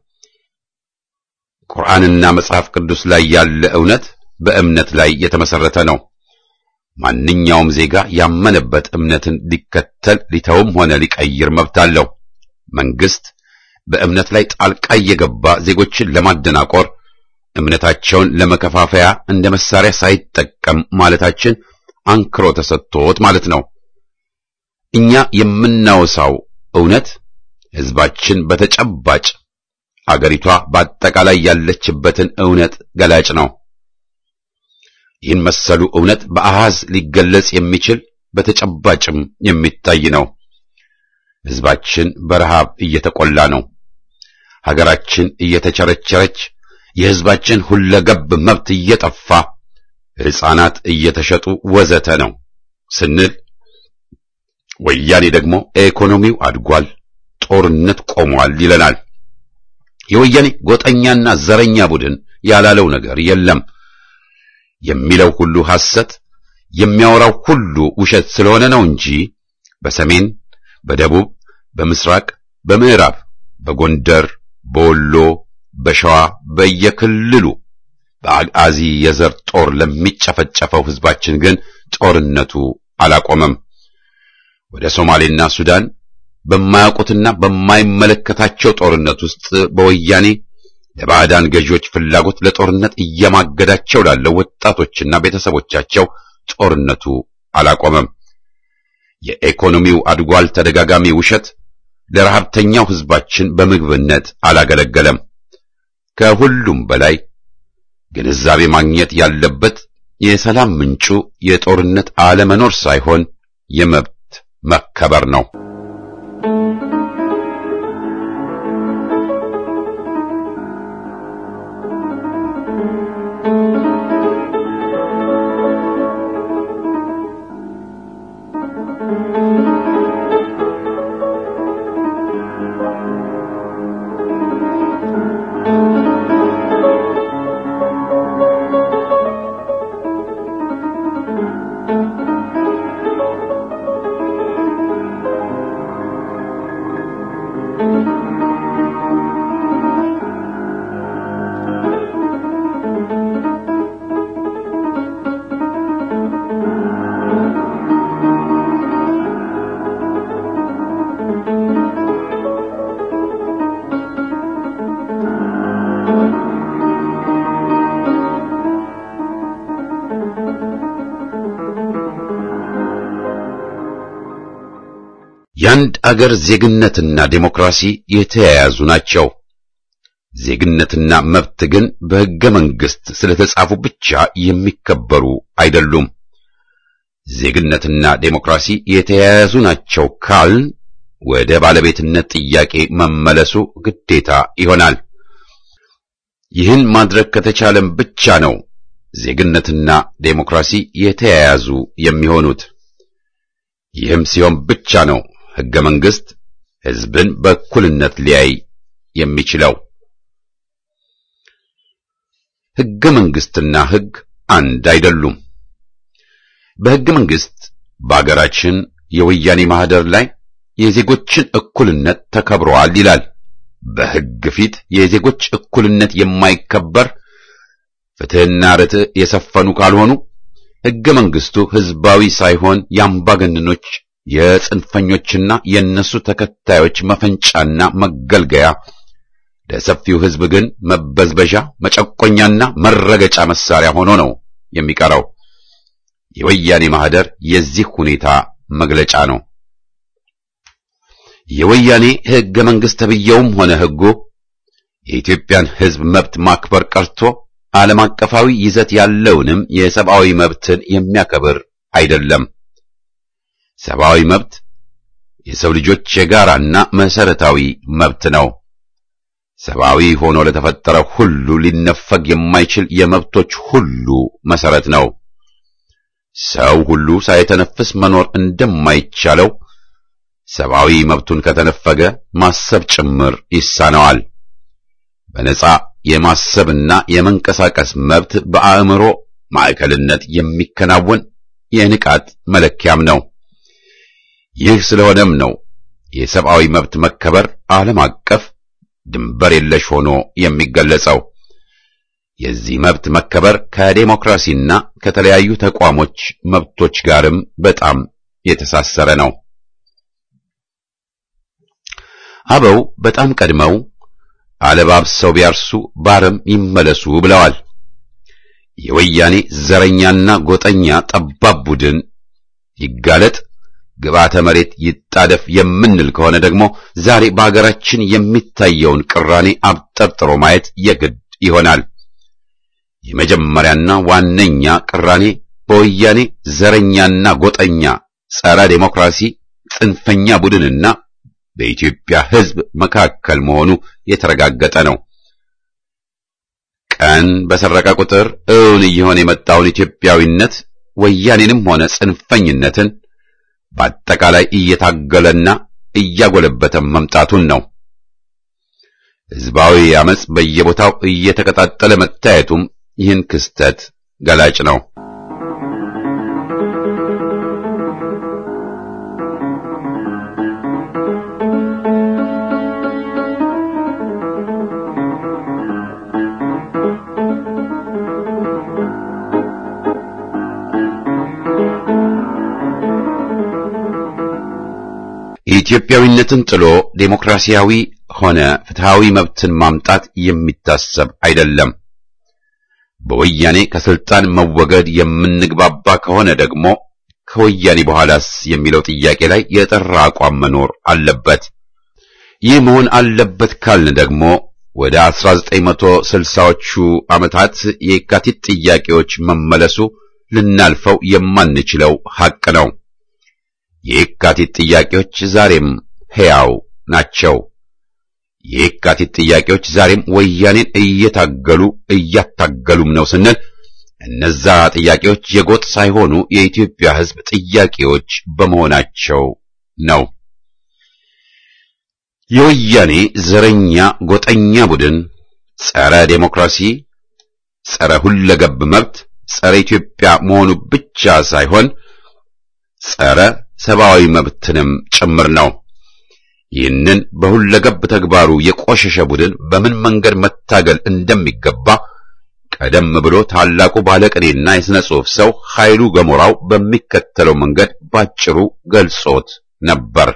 E: ቁርአንና መጽሐፍ ቅዱስ ላይ ያለ እውነት በእምነት ላይ የተመሰረተ ነው። ማንኛውም ዜጋ ያመነበት እምነትን ሊከተል ሊተውም ሆነ ሊቀይር መብት አለው። መንግስት በእምነት ላይ ጣልቃ እየገባ ዜጎችን ለማደናቆር እምነታቸውን ለመከፋፈያ እንደ መሳሪያ ሳይጠቀም ማለታችን አንክሮ ተሰጥቶት ማለት ነው። እኛ የምናወሳው እውነት ህዝባችን በተጨባጭ አገሪቷ በአጠቃላይ ያለችበትን እውነት ገላጭ ነው። ይህን መሰሉ እውነት በአሃዝ ሊገለጽ የሚችል በተጨባጭም የሚታይ ነው። ህዝባችን በረሃብ እየተቆላ ነው። ሀገራችን እየተቸረቸረች፣ የህዝባችን ሁለገብ መብት እየጠፋ፣ ሕፃናት እየተሸጡ ወዘተ ነው ስንል ወያኔ ደግሞ ኢኮኖሚው አድጓል፣ ጦርነት ቆሟል ይለናል። የወያኔ ጎጠኛና ዘረኛ ቡድን ያላለው ነገር የለም። የሚለው ሁሉ ሐሰት፣ የሚያወራው ሁሉ ውሸት ስለሆነ ነው እንጂ በሰሜን፣ በደቡብ፣ በምስራቅ፣ በምዕራብ፣ በጎንደር፣ በወሎ፣ በሸዋ በየክልሉ በአጋዚ የዘር ጦር ለሚጨፈጨፈው ህዝባችን ግን ጦርነቱ አላቆመም። ወደ ሶማሌና ሱዳን በማያውቁትና በማይመለከታቸው ጦርነት ውስጥ በወያኔ ለባዕዳን ገዢዎች ፍላጎት ለጦርነት እየማገዳቸው ላለው ወጣቶችና ቤተሰቦቻቸው ጦርነቱ አላቆመም። የኢኮኖሚው አድጓል ተደጋጋሚ ውሸት ለረሃብተኛው ህዝባችን በምግብነት አላገለገለም። ከሁሉም በላይ ግንዛቤ ማግኘት ያለበት የሰላም ምንጩ የጦርነት አለመኖር ሳይሆን የመብት መከበር ነው። የአንድ አገር ዜግነትና ዴሞክራሲ የተያያዙ ናቸው። ዜግነትና መብት ግን በሕገ መንግሥት ስለተጻፉ ብቻ የሚከበሩ አይደሉም። ዜግነትና ዴሞክራሲ የተያያዙ ናቸው ካልን ወደ ባለቤትነት ጥያቄ መመለሱ ግዴታ ይሆናል። ይህን ማድረግ ከተቻለም ብቻ ነው ዜግነትና ዴሞክራሲ የተያያዙ የሚሆኑት። ይህም ሲሆን ብቻ ነው ሕገ መንግሥት ሕዝብን በእኩልነት ሊያይ የሚችለው። ሕገ መንግሥትና ሕግ አንድ አይደሉም። በሕገ መንግሥት በአገራችን የወያኔ ማህደር ላይ የዜጎችን እኩልነት ተከብረዋል ይላል። በሕግ ፊት የዜጎች እኩልነት የማይከበር ፍትሕና ርትዕ የሰፈኑ ካልሆኑ ሕገ መንግሥቱ ሕዝባዊ ሳይሆን የአምባገነኖች የጽንፈኞችና የእነሱ ተከታዮች መፈንጫና መገልገያ ለሰፊው ሕዝብ ግን መበዝበዣ፣ መጨቆኛና መረገጫ መሳሪያ ሆኖ ነው የሚቀረው። የወያኔ ማህደር የዚህ ሁኔታ መግለጫ ነው። የወያኔ ሕገ መንግሥት ተብዬውም ሆነ ሕጉ የኢትዮጵያን ሕዝብ መብት ማክበር ቀርቶ ዓለም አቀፋዊ ይዘት ያለውንም የሰብአዊ መብትን የሚያከብር አይደለም። ሰብአዊ መብት የሰው ልጆች የጋራና መሰረታዊ መብት ነው። ሰብአዊ ሆኖ ለተፈጠረ ሁሉ ሊነፈግ የማይችል የመብቶች ሁሉ መሰረት ነው። ሰው ሁሉ ሳይተነፍስ መኖር እንደማይቻለው ሰብአዊ መብቱን ከተነፈገ ማሰብ ጭምር ይሳነዋል። በነጻ የማሰብና የመንቀሳቀስ መብት በአእምሮ ማዕከልነት የሚከናወን የንቃት መለኪያም ነው። ይህ ስለሆነም ነው የሰብአዊ መብት መከበር ዓለም አቀፍ ድንበር የለሽ ሆኖ የሚገለጸው። የዚህ መብት መከበር ከዴሞክራሲና ከተለያዩ ተቋሞች መብቶች ጋርም በጣም የተሳሰረ ነው። አበው በጣም ቀድመው አለባብሰው ቢያርሱ ባረም ይመለሱ ብለዋል። የወያኔ ዘረኛና ጎጠኛ ጠባብ ቡድን ይጋለጥ፣ ግብዓተ መሬት ይጣደፍ የምንል ከሆነ ደግሞ ዛሬ በአገራችን የሚታየውን ቅራኔ አብጠርጥሮ ማየት የግድ ይሆናል። የመጀመሪያና ዋነኛ ቅራኔ በወያኔ ዘረኛና ጎጠኛ ጸረ ዴሞክራሲ ጽንፈኛ ቡድንና በኢትዮጵያ ሕዝብ መካከል መሆኑ የተረጋገጠ ነው። ቀን በሰረቀ ቁጥር እውን እየሆነ የመጣውን ኢትዮጵያዊነት ወያኔንም ሆነ ጽንፈኝነትን በአጠቃላይ እየታገለና እያጎለበተ መምጣቱን ነው። ሕዝባዊ አመጽ በየቦታው እየተቀጣጠለ መታየቱም ይህን ክስተት ገላጭ ነው። ኢትዮጵያዊነትን ጥሎ ዴሞክራሲያዊ ሆነ ፍትሃዊ መብትን ማምጣት የሚታሰብ አይደለም። በወያኔ ከስልጣን መወገድ የምንግባባ ከሆነ ደግሞ ከወያኔ በኋላስ የሚለው ጥያቄ ላይ የጠራ አቋም መኖር አለበት። ይህ መሆን አለበት ካልን ደግሞ ወደ 1960ዎቹ ዓመታት የካቲት ጥያቄዎች መመለሱ ልናልፈው የማንችለው ሐቅ ነው። የየካቲት ጥያቄዎች ዛሬም ሕያው ናቸው። የየካቲት ጥያቄዎች ዛሬም ወያኔን እየታገሉ እያታገሉም ነው ስንል እነዛ ጥያቄዎች የጎጥ ሳይሆኑ የኢትዮጵያ ሕዝብ ጥያቄዎች በመሆናቸው ነው። የወያኔ ዘረኛ ጎጠኛ ቡድን ጸረ ዴሞክራሲ፣ ጸረ ሁለገብ መብት፣ ጸረ ኢትዮጵያ መሆኑ ብቻ ሳይሆን ጸረ ሰብአዊ መብትንም ጭምር ነው። ይህንን በሁለገብ ተግባሩ የቆሸሸ ቡድን በምን መንገድ መታገል እንደሚገባ ቀደም ብሎ ታላቁ ባለቅኔና የሥነ ጽሑፍ ሰው ኃይሉ ገሞራው በሚከተለው መንገድ ባጭሩ ገልጾት ነበር።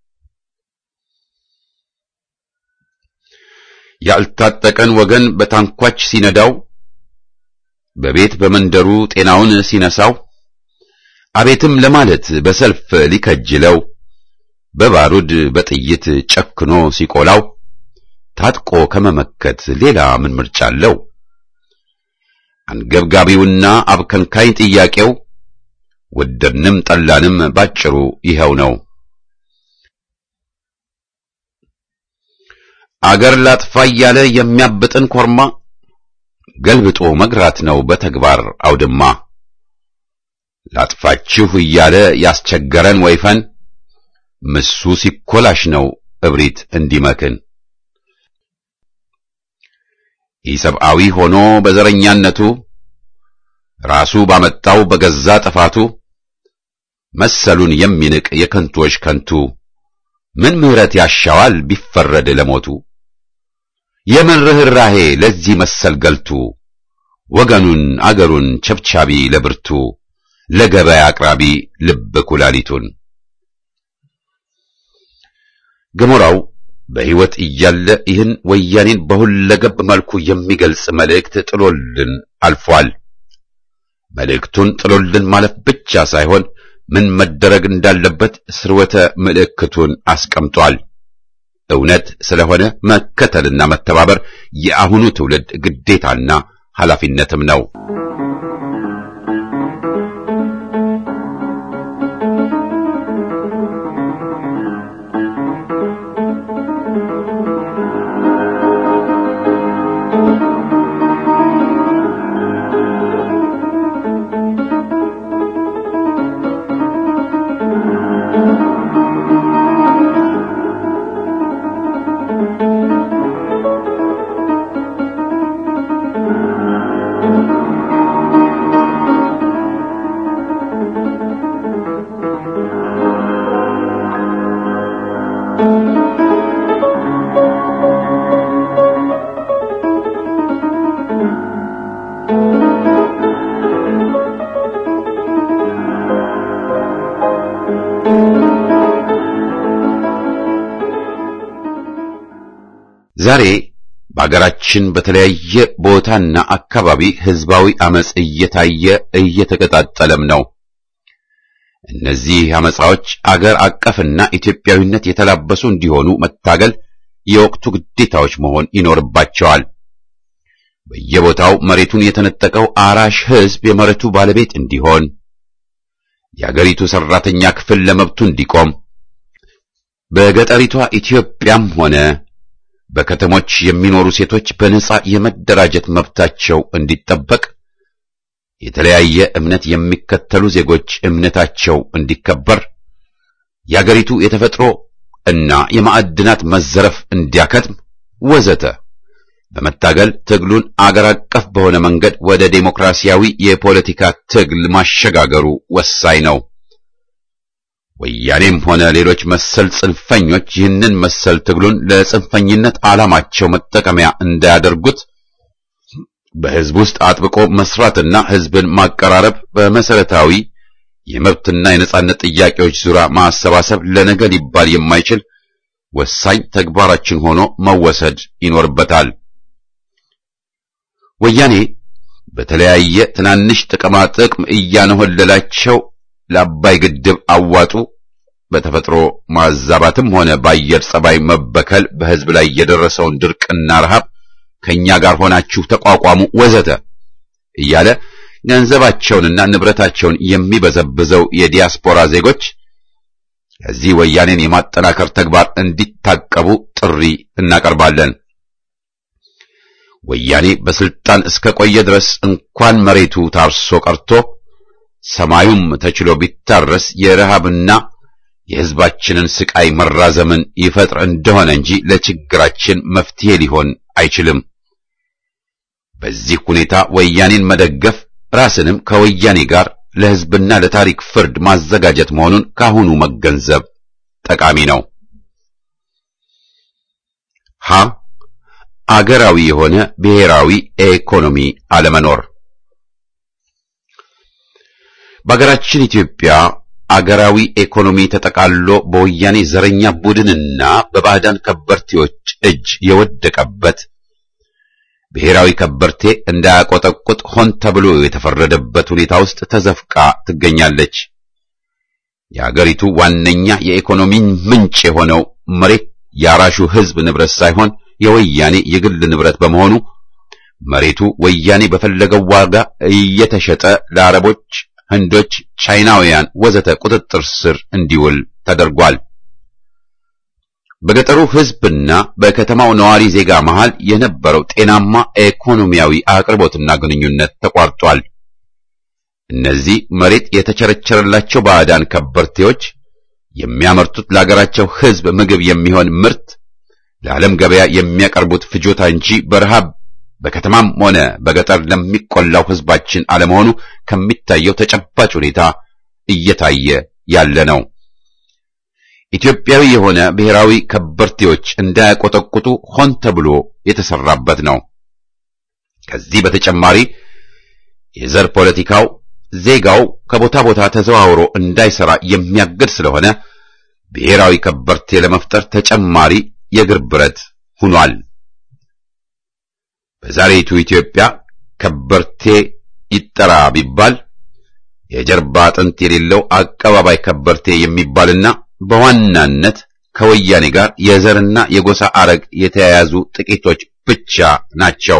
E: ያልታጠቀን ወገን በታንኳች ሲነዳው፣ በቤት በመንደሩ ጤናውን ሲነሳው፣ አቤትም ለማለት በሰልፍ ሊከጅለው በባሩድ በጥይት ጨክኖ ሲቆላው ታጥቆ ከመመከት ሌላ ምን ምርጫ አለው? አንገብጋቢውና አብከንካይ ጥያቄው ወደድንም ጠላንም ባጭሩ ይኸው ነው። አገር ላጥፋ እያለ የሚያብጥን ኮርማ ገልብጦ መግራት ነው በተግባር አውድማ። ላጥፋችሁ እያለ ያስቸገረን ወይፈን ምሱ ሲኮላሽ ነው እብሪት እንዲመክን። ኢሰብአዊ ሆኖ በዘረኛነቱ ራሱ ባመጣው በገዛ ጥፋቱ መሰሉን የሚንቅ የከንቶች ከንቱ ምን ምሕረት ያሻዋል ቢፈረድ ለሞቱ? የምን ርኅራሄ ለዚህ መሰል ገልቱ ወገኑን አገሩን ቸብቻቢ ለብርቱ ለገበያ አቅራቢ ልብ ኩላሊቱን ገሞራው በሕይወት እያለ ይህን ወያኔን በሁለገብ መልኩ የሚገልጽ መልእክት ጥሎልን አልፏል። መልእክቱን ጥሎልን ማለፍ ብቻ ሳይሆን ምን መደረግ እንዳለበት ስርወተ ምልክቱን አስቀምጧል። እውነት ስለሆነ መከተልና መተባበር የአሁኑ ትውልድ ግዴታና ኃላፊነትም ነው። ዛሬ በአገራችን በተለያየ ቦታና አካባቢ ህዝባዊ አመጽ እየታየ እየተቀጣጠለም ነው። እነዚህ አመጻዎች አገር አቀፍና ኢትዮጵያዊነት የተላበሱ እንዲሆኑ መታገል የወቅቱ ግዴታዎች መሆን ይኖርባቸዋል። በየቦታው መሬቱን የተነጠቀው አራሽ ህዝብ የመሬቱ ባለቤት እንዲሆን፣ የአገሪቱ ሰራተኛ ክፍል ለመብቱ እንዲቆም፣ በገጠሪቷ ኢትዮጵያም ሆነ በከተሞች የሚኖሩ ሴቶች በነጻ የመደራጀት መብታቸው እንዲጠበቅ፣ የተለያየ እምነት የሚከተሉ ዜጎች እምነታቸው እንዲከበር፣ የአገሪቱ የተፈጥሮ እና የማዕድናት መዘረፍ እንዲያከትም ወዘተ በመታገል ትግሉን አገር አቀፍ በሆነ መንገድ ወደ ዴሞክራሲያዊ የፖለቲካ ትግል ማሸጋገሩ ወሳኝ ነው። ወያኔም ሆነ ሌሎች መሰል ጽንፈኞች ይህንን መሰል ትግሉን ለጽንፈኝነት ዓላማቸው መጠቀሚያ እንዳያደርጉት በህዝብ ውስጥ አጥብቆ መስራትና ህዝብን ማቀራረብ በመሰረታዊ የመብትና የነጻነት ጥያቄዎች ዙሪያ ማሰባሰብ ለነገ ሊባል የማይችል ወሳኝ ተግባራችን ሆኖ መወሰድ ይኖርበታል። ወያኔ በተለያየ ትናንሽ ጥቅማ ጥቅም እያነሆለላቸው ለአባይ ግድብ አዋጡ፣ በተፈጥሮ ማዛባትም ሆነ በአየር ጸባይ መበከል በህዝብ ላይ የደረሰውን ድርቅና ረሃብ ከኛ ጋር ሆናችሁ ተቋቋሙ ወዘተ እያለ ገንዘባቸውንና ንብረታቸውን የሚበዘብዘው የዲያስፖራ ዜጎች ከዚህ ወያኔን የማጠናከር ተግባር እንዲታቀቡ ጥሪ እናቀርባለን። ወያኔ በስልጣን እስከ ቆየ ድረስ እንኳን መሬቱ ታርሶ ቀርቶ ሰማዩም ተችሎ ቢታረስ የረሃብና የህዝባችንን ስቃይ መራዘምን ይፈጥር እንደሆነ እንጂ ለችግራችን መፍትሄ ሊሆን አይችልም። በዚህ ሁኔታ ወያኔን መደገፍ ራስንም ከወያኔ ጋር ለህዝብና ለታሪክ ፍርድ ማዘጋጀት መሆኑን ካሁኑ መገንዘብ ጠቃሚ ነው። ሀ አገራዊ የሆነ ብሔራዊ ኢኮኖሚ አለመኖር። በአገራችን ኢትዮጵያ አገራዊ ኢኮኖሚ ተጠቃሎ በወያኔ ዘረኛ ቡድንና በባዕዳን ከበርቴዎች እጅ የወደቀበት ብሔራዊ ከበርቴ እንዳያቆጠቁጥ ሆን ተብሎ የተፈረደበት ሁኔታ ውስጥ ተዘፍቃ ትገኛለች። የአገሪቱ ዋነኛ የኢኮኖሚ ምንጭ የሆነው መሬት የአራሹ ህዝብ ንብረት ሳይሆን የወያኔ የግል ንብረት በመሆኑ መሬቱ ወያኔ በፈለገው ዋጋ እየተሸጠ ለአረቦች፣ ህንዶች፣ ቻይናውያን ወዘተ ቁጥጥር ስር እንዲውል ተደርጓል። በገጠሩ ህዝብና በከተማው ነዋሪ ዜጋ መሃል የነበረው ጤናማ ኢኮኖሚያዊ አቅርቦትና ግንኙነት ተቋርጧል። እነዚህ መሬት የተቸረቸረላቸው ባዕዳን ከበርቴዎች የሚያመርቱት ለአገራቸው ህዝብ ምግብ የሚሆን ምርት ለዓለም ገበያ የሚያቀርቡት ፍጆታ እንጂ በረሃብ በከተማም ሆነ በገጠር ለሚቆላው ህዝባችን አለመሆኑ ከሚታየው ተጨባጭ ሁኔታ እየታየ ያለ ነው። ኢትዮጵያዊ የሆነ ብሔራዊ ከበርቴዎች እንዳያቆጠቁጡ ሆን ተብሎ የተሰራበት ነው። ከዚህ በተጨማሪ የዘር ፖለቲካው ዜጋው ከቦታ ቦታ ተዘዋውሮ እንዳይሰራ የሚያግድ ስለሆነ ብሔራዊ ከበርቴ ለመፍጠር ተጨማሪ የእግር ብረት ሆኗል። በዛሬቱ ኢትዮጵያ ከበርቴ ይጠራ ቢባል የጀርባ አጥንት የሌለው አቀባባይ ከበርቴ የሚባልና በዋናነት ከወያኔ ጋር የዘርና የጎሳ አረግ የተያያዙ ጥቂቶች ብቻ ናቸው።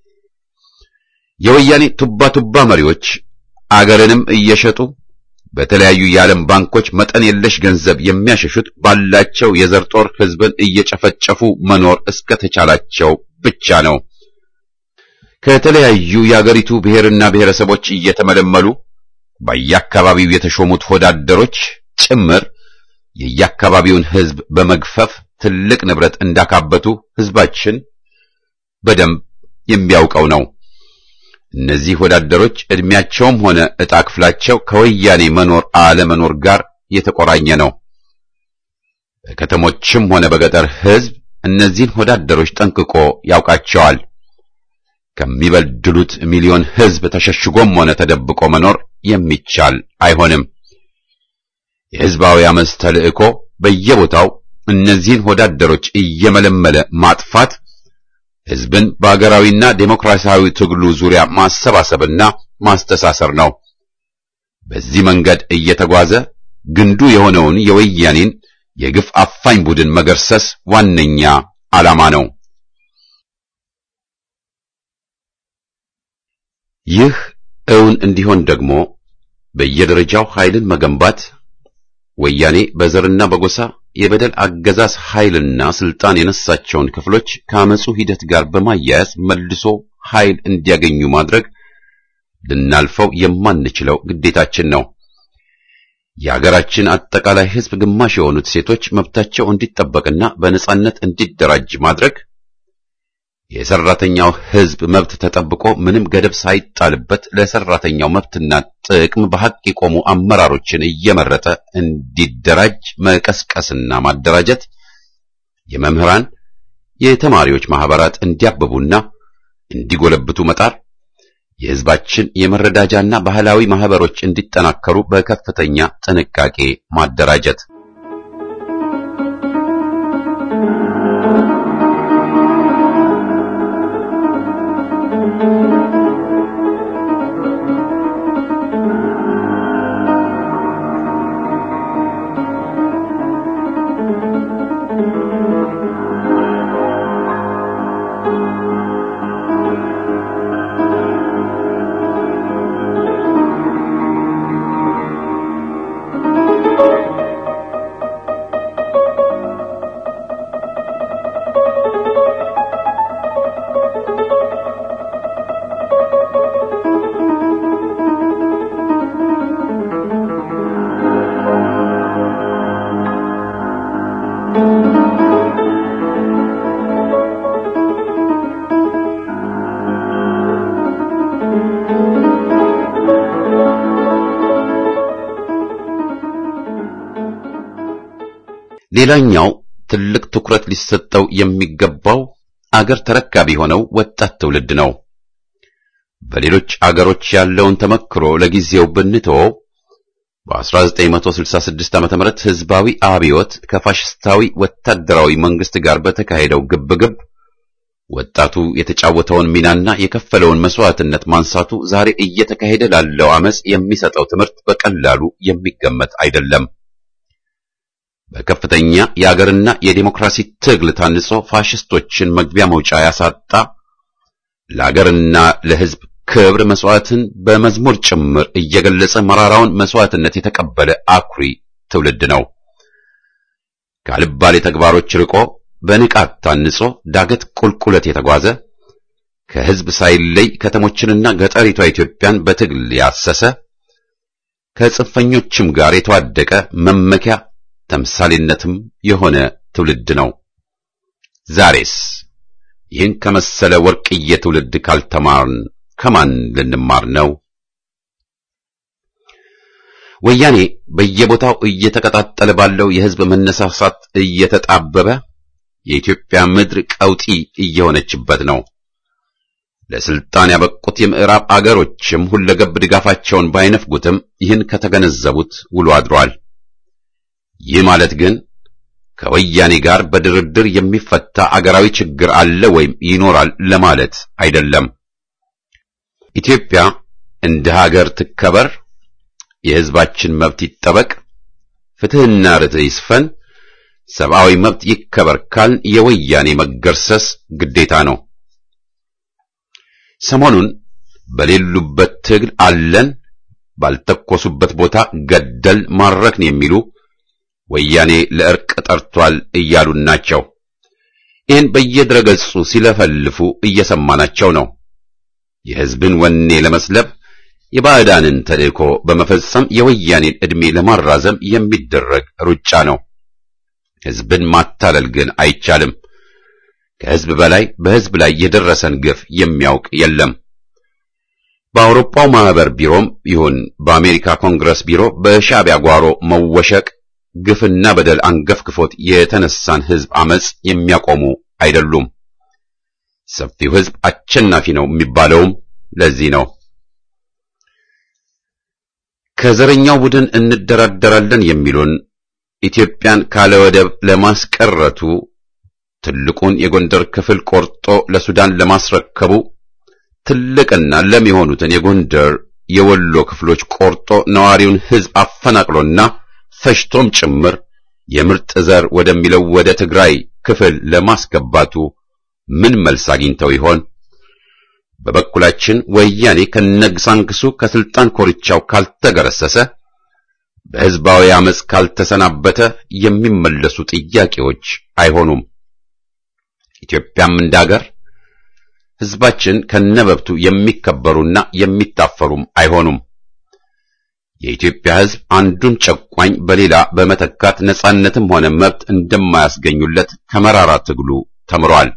E: የወያኔ ቱባ ቱባ መሪዎች አገርንም እየሸጡ በተለያዩ የዓለም ባንኮች መጠን የለሽ ገንዘብ የሚያሸሹት ባላቸው የዘር ጦር ህዝብን እየጨፈጨፉ መኖር እስከተቻላቸው ብቻ ነው። ከተለያዩ የአገሪቱ ብሔርና ብሔረሰቦች እየተመለመሉ በየአካባቢው የተሾሙት ሆዳደሮች ጭምር የየአካባቢውን ህዝብ በመግፈፍ ትልቅ ንብረት እንዳካበቱ ህዝባችን በደንብ የሚያውቀው ነው። እነዚህ ወዳደሮች ዕድሜያቸውም ሆነ ዕጣ ክፍላቸው ከወያኔ መኖር አለመኖር ጋር የተቆራኘ ነው። በከተሞችም ሆነ በገጠር ህዝብ እነዚህን ወዳደሮች ጠንቅቆ ያውቃቸዋል። ከሚበድሉት ሚሊዮን ህዝብ ተሸሽጎም ሆነ ተደብቆ መኖር የሚቻል አይሆንም። የህዝባዊ አመፅ ተልእኮ በየቦታው እነዚህን ወዳደሮች እየመለመለ ማጥፋት ሕዝብን በአገራዊና ዴሞክራሲያዊ ትግሉ ዙሪያ ማሰባሰብና ማስተሳሰር ነው። በዚህ መንገድ እየተጓዘ ግንዱ የሆነውን የወያኔን የግፍ አፋኝ ቡድን መገርሰስ ዋነኛ ዓላማ ነው። ይህ እውን እንዲሆን ደግሞ በየደረጃው ኃይልን መገንባት ወያኔ በዘርና በጎሳ የበደል አገዛዝ ኃይልና ስልጣን የነሳቸውን ክፍሎች ከአመፁ ሂደት ጋር በማያያዝ መልሶ ኃይል እንዲያገኙ ማድረግ ልናልፈው የማንችለው ግዴታችን ነው። የሀገራችን አጠቃላይ ሕዝብ ግማሽ የሆኑት ሴቶች መብታቸው እንዲጠበቅና በነጻነት እንዲደራጅ ማድረግ የሰራተኛው ሕዝብ መብት ተጠብቆ ምንም ገደብ ሳይጣልበት ለሰራተኛው መብትና ጥቅም በሐቅ የቆሙ አመራሮችን እየመረጠ እንዲደራጅ መቀስቀስና ማደራጀት፣ የመምህራን የተማሪዎች ማህበራት እንዲያብቡና እንዲጎለብቱ መጣር፣ የሕዝባችን የመረዳጃና ባህላዊ ማህበሮች እንዲጠናከሩ በከፍተኛ ጥንቃቄ ማደራጀት ሌላኛው ትልቅ ትኩረት ሊሰጠው የሚገባው አገር ተረካቢ ሆነው ወጣት ትውልድ ነው። በሌሎች አገሮች ያለውን ተመክሮ ለጊዜው ብንተወው በ1966 ዓ.ም ህዝባዊ አብዮት ከፋሽስታዊ ወታደራዊ መንግስት ጋር በተካሄደው ግብግብ ወጣቱ የተጫወተውን ሚናና የከፈለውን መስዋዕትነት ማንሳቱ ዛሬ እየተካሄደ ላለው አመጽ የሚሰጠው ትምህርት በቀላሉ የሚገመት አይደለም። በከፍተኛ የአገርና የዲሞክራሲ ትግል ታንጾ ፋሽስቶችን መግቢያ መውጫ ያሳጣ ለአገርና ለህዝብ ክብር መስዋዕትን በመዝሙር ጭምር እየገለጸ መራራውን መስዋዕትነት የተቀበለ አኩሪ ትውልድ ነው። ካልባሌ ተግባሮች ርቆ በንቃት ታንጾ ዳገት ቁልቁለት የተጓዘ ከህዝብ ሳይለይ ከተሞችንና ገጠሪቷ ኢትዮጵያን በትግል ያሰሰ ከጽንፈኞችም ጋር የተዋደቀ መመኪያ ተምሳሌነትም የሆነ ትውልድ ነው። ዛሬስ ይህን ከመሰለ ወርቅዬ ትውልድ ካልተማርን ከማን ልንማር ነው? ወያኔ በየቦታው እየተቀጣጠለ ባለው የህዝብ መነሳሳት እየተጣበበ የኢትዮጵያ ምድር ቀውጢ እየሆነችበት ነው። ለስልጣን ያበቁት የምዕራብ አገሮችም ሁለገብ ድጋፋቸውን ባይነፍጉትም ይህን ከተገነዘቡት ውሎ አድሯል። ይህ ማለት ግን ከወያኔ ጋር በድርድር የሚፈታ አገራዊ ችግር አለ ወይም ይኖራል ለማለት አይደለም። ኢትዮጵያ እንደ ሀገር ትከበር፣ የህዝባችን መብት ይጠበቅ፣ ፍትህና ርትዕ ይስፈን፣ ሰብአዊ መብት ይከበር ካልን የወያኔ መገርሰስ ግዴታ ነው። ሰሞኑን በሌሉበት ትግል አለን፣ ባልተኮሱበት ቦታ ገደል ማረክን የሚሉ ወያኔ ለእርቅ ጠርቷል እያሉን ናቸው። ይህን በየድረገጹ ሲለፈልፉ እየሰማናቸው ነው። የህዝብን ወኔ ለመስለብ የባዕዳንን ተልእኮ በመፈጸም የወያኔን ዕድሜ ለማራዘም የሚደረግ ሩጫ ነው። ህዝብን ማታለል ግን አይቻልም። ከህዝብ በላይ በህዝብ ላይ የደረሰን ግፍ የሚያውቅ የለም። በአውሮፓው ማህበር ቢሮም ይሁን በአሜሪካ ኮንግረስ ቢሮ በሻዕቢያ ጓሮ መወሸቅ ግፍና በደል አንገፍግፎት የተነሳን ህዝብ አመጽ የሚያቆሙ አይደሉም። ሰፊው ህዝብ አሸናፊ ነው የሚባለውም ለዚህ ነው። ከዘረኛው ቡድን እንደራደራለን የሚሉን ኢትዮጵያን ካለ ወደብ ለማስቀረቱ ትልቁን የጎንደር ክፍል ቆርጦ ለሱዳን ለማስረከቡ ትልቅና ለም የሆኑትን የጎንደር የወሎ ክፍሎች ቆርጦ ነዋሪውን ሕዝብ አፈናቅሎና ፈጅቶም ጭምር የምርጥ ዘር ወደሚለው ወደ ትግራይ ክፍል ለማስገባቱ ምን መልስ አግኝተው ይሆን? በበኩላችን ወያኔ ከነግሳንግሱ ከስልጣን ኮርቻው ካልተገረሰሰ በሕዝባዊ አመፅ ካልተሰናበተ የሚመለሱ ጥያቄዎች አይሆኑም። ኢትዮጵያም እንዳገር ሕዝባችን ከነበብቱ የሚከበሩና የሚታፈሩም አይሆኑም። የኢትዮጵያ ሕዝብ አንዱን ጨቋኝ በሌላ በመተካት ነጻነትም ሆነ መብት እንደማያስገኙለት ከመራራ ትግሉ ተምሯል።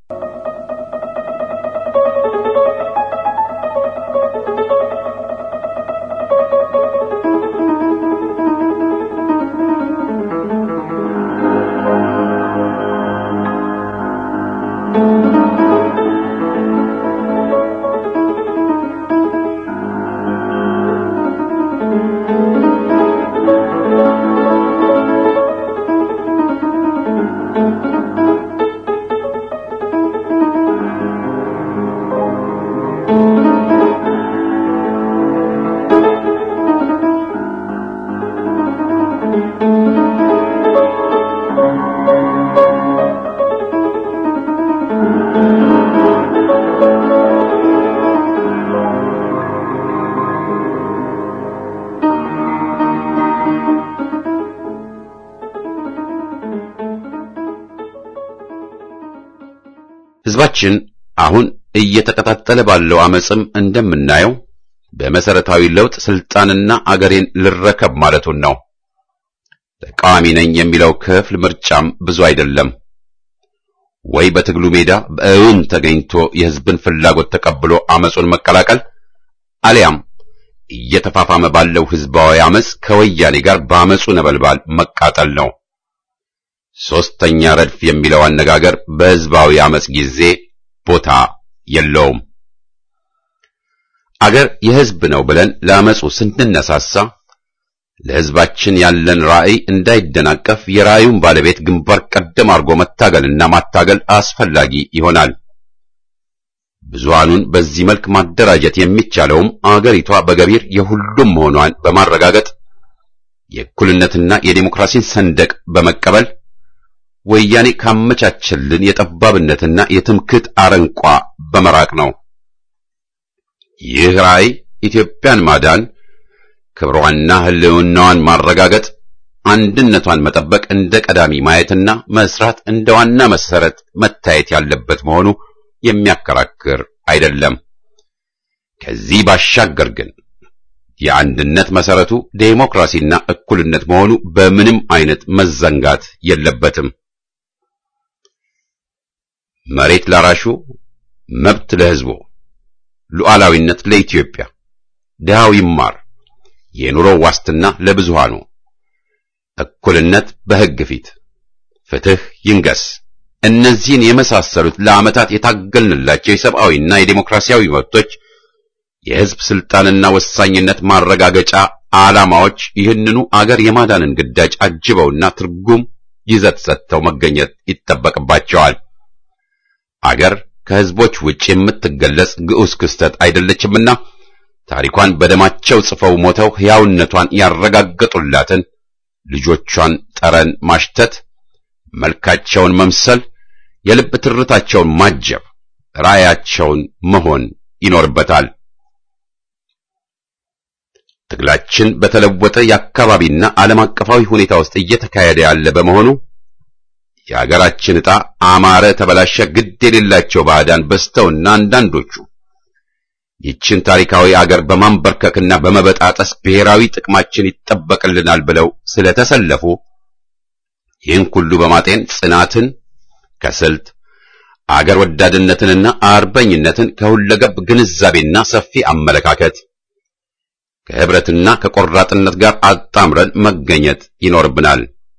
E: ሕዝባችን አሁን እየተቀጣጠለ ባለው አመፅም እንደምናየው በመሰረታዊ ለውጥ ስልጣንና አገሬን ልረከብ ማለቱን ነው። ተቃዋሚ ነኝ የሚለው ክፍል ምርጫም ብዙ አይደለም። ወይ በትግሉ ሜዳ በእውን ተገኝቶ የሕዝብን ፍላጎት ተቀብሎ አመፁን መቀላቀል አሊያም እየተፋፋመ ባለው ሕዝባዊ አመፅ ከወያኔ ጋር በአመፁ ነበልባል መቃጠል ነው። ሦስተኛ ረድፍ የሚለው አነጋገር በሕዝባዊ አመፅ ጊዜ ቦታ የለውም። አገር የሕዝብ ነው ብለን ለአመፁ ስንነሳሳ ለሕዝባችን ያለን ራዕይ እንዳይደናቀፍ የራዕዩን ባለቤት ግንባር ቀደም አድርጎ መታገልና ማታገል አስፈላጊ ይሆናል። ብዙሃኑን በዚህ መልክ ማደራጀት የሚቻለውም አገሪቷ በገቢር የሁሉም መሆኗን በማረጋገጥ የእኩልነትና የዴሞክራሲን ሰንደቅ በመቀበል ወያኔ ካመቻቸልን የጠባብነትና የትምክህት አረንቋ በመራቅ ነው። ይህ ራዕይ ኢትዮጵያን ማዳን፣ ክብሯንና ሕልውናዋን ማረጋገጥ፣ አንድነቷን መጠበቅ እንደ ቀዳሚ ማየትና መስራት እንደ ዋና መሰረት መታየት ያለበት መሆኑ የሚያከራክር አይደለም። ከዚህ ባሻገር ግን የአንድነት መሰረቱ ዴሞክራሲና እኩልነት መሆኑ በምንም አይነት መዘንጋት የለበትም። መሬት ላራሹ፣ መብት ለሕዝቡ፣ ሉዓላዊነት ለኢትዮጵያ፣ ድሃው ይማር፣ የኑሮ ዋስትና ለብዙሃኑ፣ እኩልነት በሕግ ፊት፣ ፍትህ ይንገስ። እነዚህን የመሳሰሉት ለዓመታት የታገልንላቸው የሰብአዊና የዴሞክራሲያዊ መብቶች የሕዝብ ስልጣንና ወሳኝነት ማረጋገጫ ዓላማዎች ይህንኑ አገር የማዳንን ግዳጅ አጅበውና ትርጉም ይዘት ሰጥተው መገኘት ይጠበቅባቸዋል። አገር ከሕዝቦች ውጭ የምትገለጽ ግዑዝ ክስተት አይደለችምና ታሪኳን በደማቸው ጽፈው ሞተው ሕያውነቷን ያረጋገጡላትን ልጆቿን ጠረን ማሽተት፣ መልካቸውን መምሰል፣ የልብ ትርታቸውን ማጀብ፣ ራእያቸውን መሆን ይኖርበታል። ትግላችን በተለወጠ የአካባቢና ዓለም አቀፋዊ ሁኔታ ውስጥ እየተካሄደ ያለ በመሆኑ የአገራችን ዕጣ አማረ ተበላሸ ግድ የሌላቸው ባዕዳን በስተውና አንዳንዶቹ ይችን ታሪካዊ አገር በማንበርከክና በመበጣጠስ ብሔራዊ ጥቅማችን ይጠበቅልናል ብለው ስለተሰለፉ ይህን ሁሉ በማጤን ጽናትን ከስልት አገር ወዳድነትንና አርበኝነትን ከሁለገብ ግንዛቤና ሰፊ አመለካከት ከህብረትና ከቆራጥነት ጋር አጣምረን መገኘት ይኖርብናል።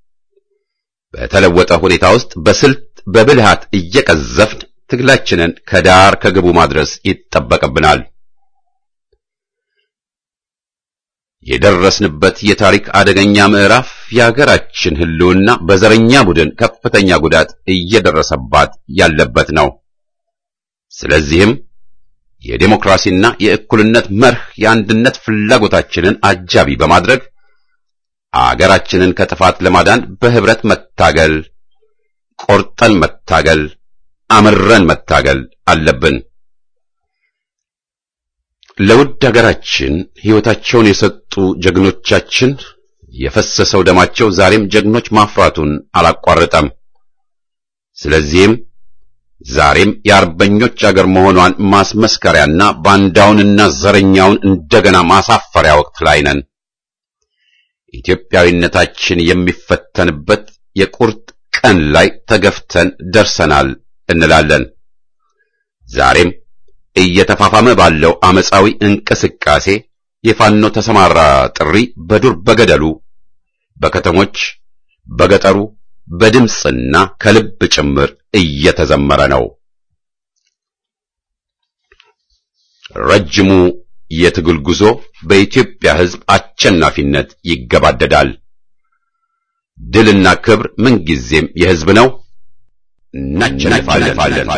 E: በተለወጠ ሁኔታ ውስጥ በስልት በብልሃት እየቀዘፍን ትግላችንን ከዳር ከግቡ ማድረስ ይጠበቅብናል። የደረስንበት የታሪክ አደገኛ ምዕራፍ የሀገራችን ሕልውና በዘረኛ ቡድን ከፍተኛ ጉዳት እየደረሰባት ያለበት ነው። ስለዚህም የዴሞክራሲና የእኩልነት መርህ የአንድነት ፍላጎታችንን አጃቢ በማድረግ አገራችንን ከጥፋት ለማዳን በህብረት መታገል፣ ቆርጠን መታገል፣ አምረን መታገል አለብን። ለውድ ሀገራችን ሕይወታቸውን የሰጡ ጀግኖቻችን የፈሰሰው ደማቸው ዛሬም ጀግኖች ማፍራቱን አላቋረጠም። ስለዚህም ዛሬም የአርበኞች አገር መሆኗን ማስመስከሪያና ባንዳውንና ዘረኛውን እንደገና ማሳፈሪያ ወቅት ላይ ነን። ኢትዮጵያዊነታችን የሚፈተንበት የቁርጥ ቀን ላይ ተገፍተን ደርሰናል እንላለን። ዛሬም እየተፋፋመ ባለው አመፃዊ እንቅስቃሴ የፋኖ ተሰማራ ጥሪ በዱር በገደሉ፣ በከተሞች፣ በገጠሩ በድምፅና ከልብ ጭምር እየተዘመረ ነው። ረጅሙ የትግል ጉዞ በኢትዮጵያ ሕዝብ አሸናፊነት ይገባደዳል። ድልና ክብር ምንጊዜም የሕዝብ ነው። እናሸንፋለን።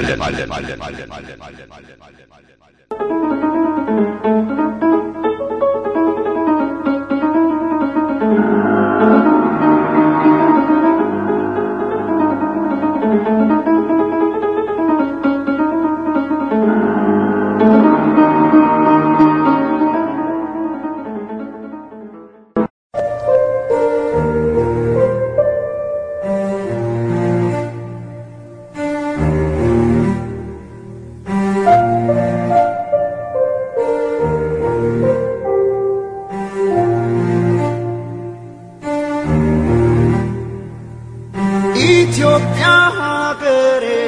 C: ኢትዮጵያ ሀገሬ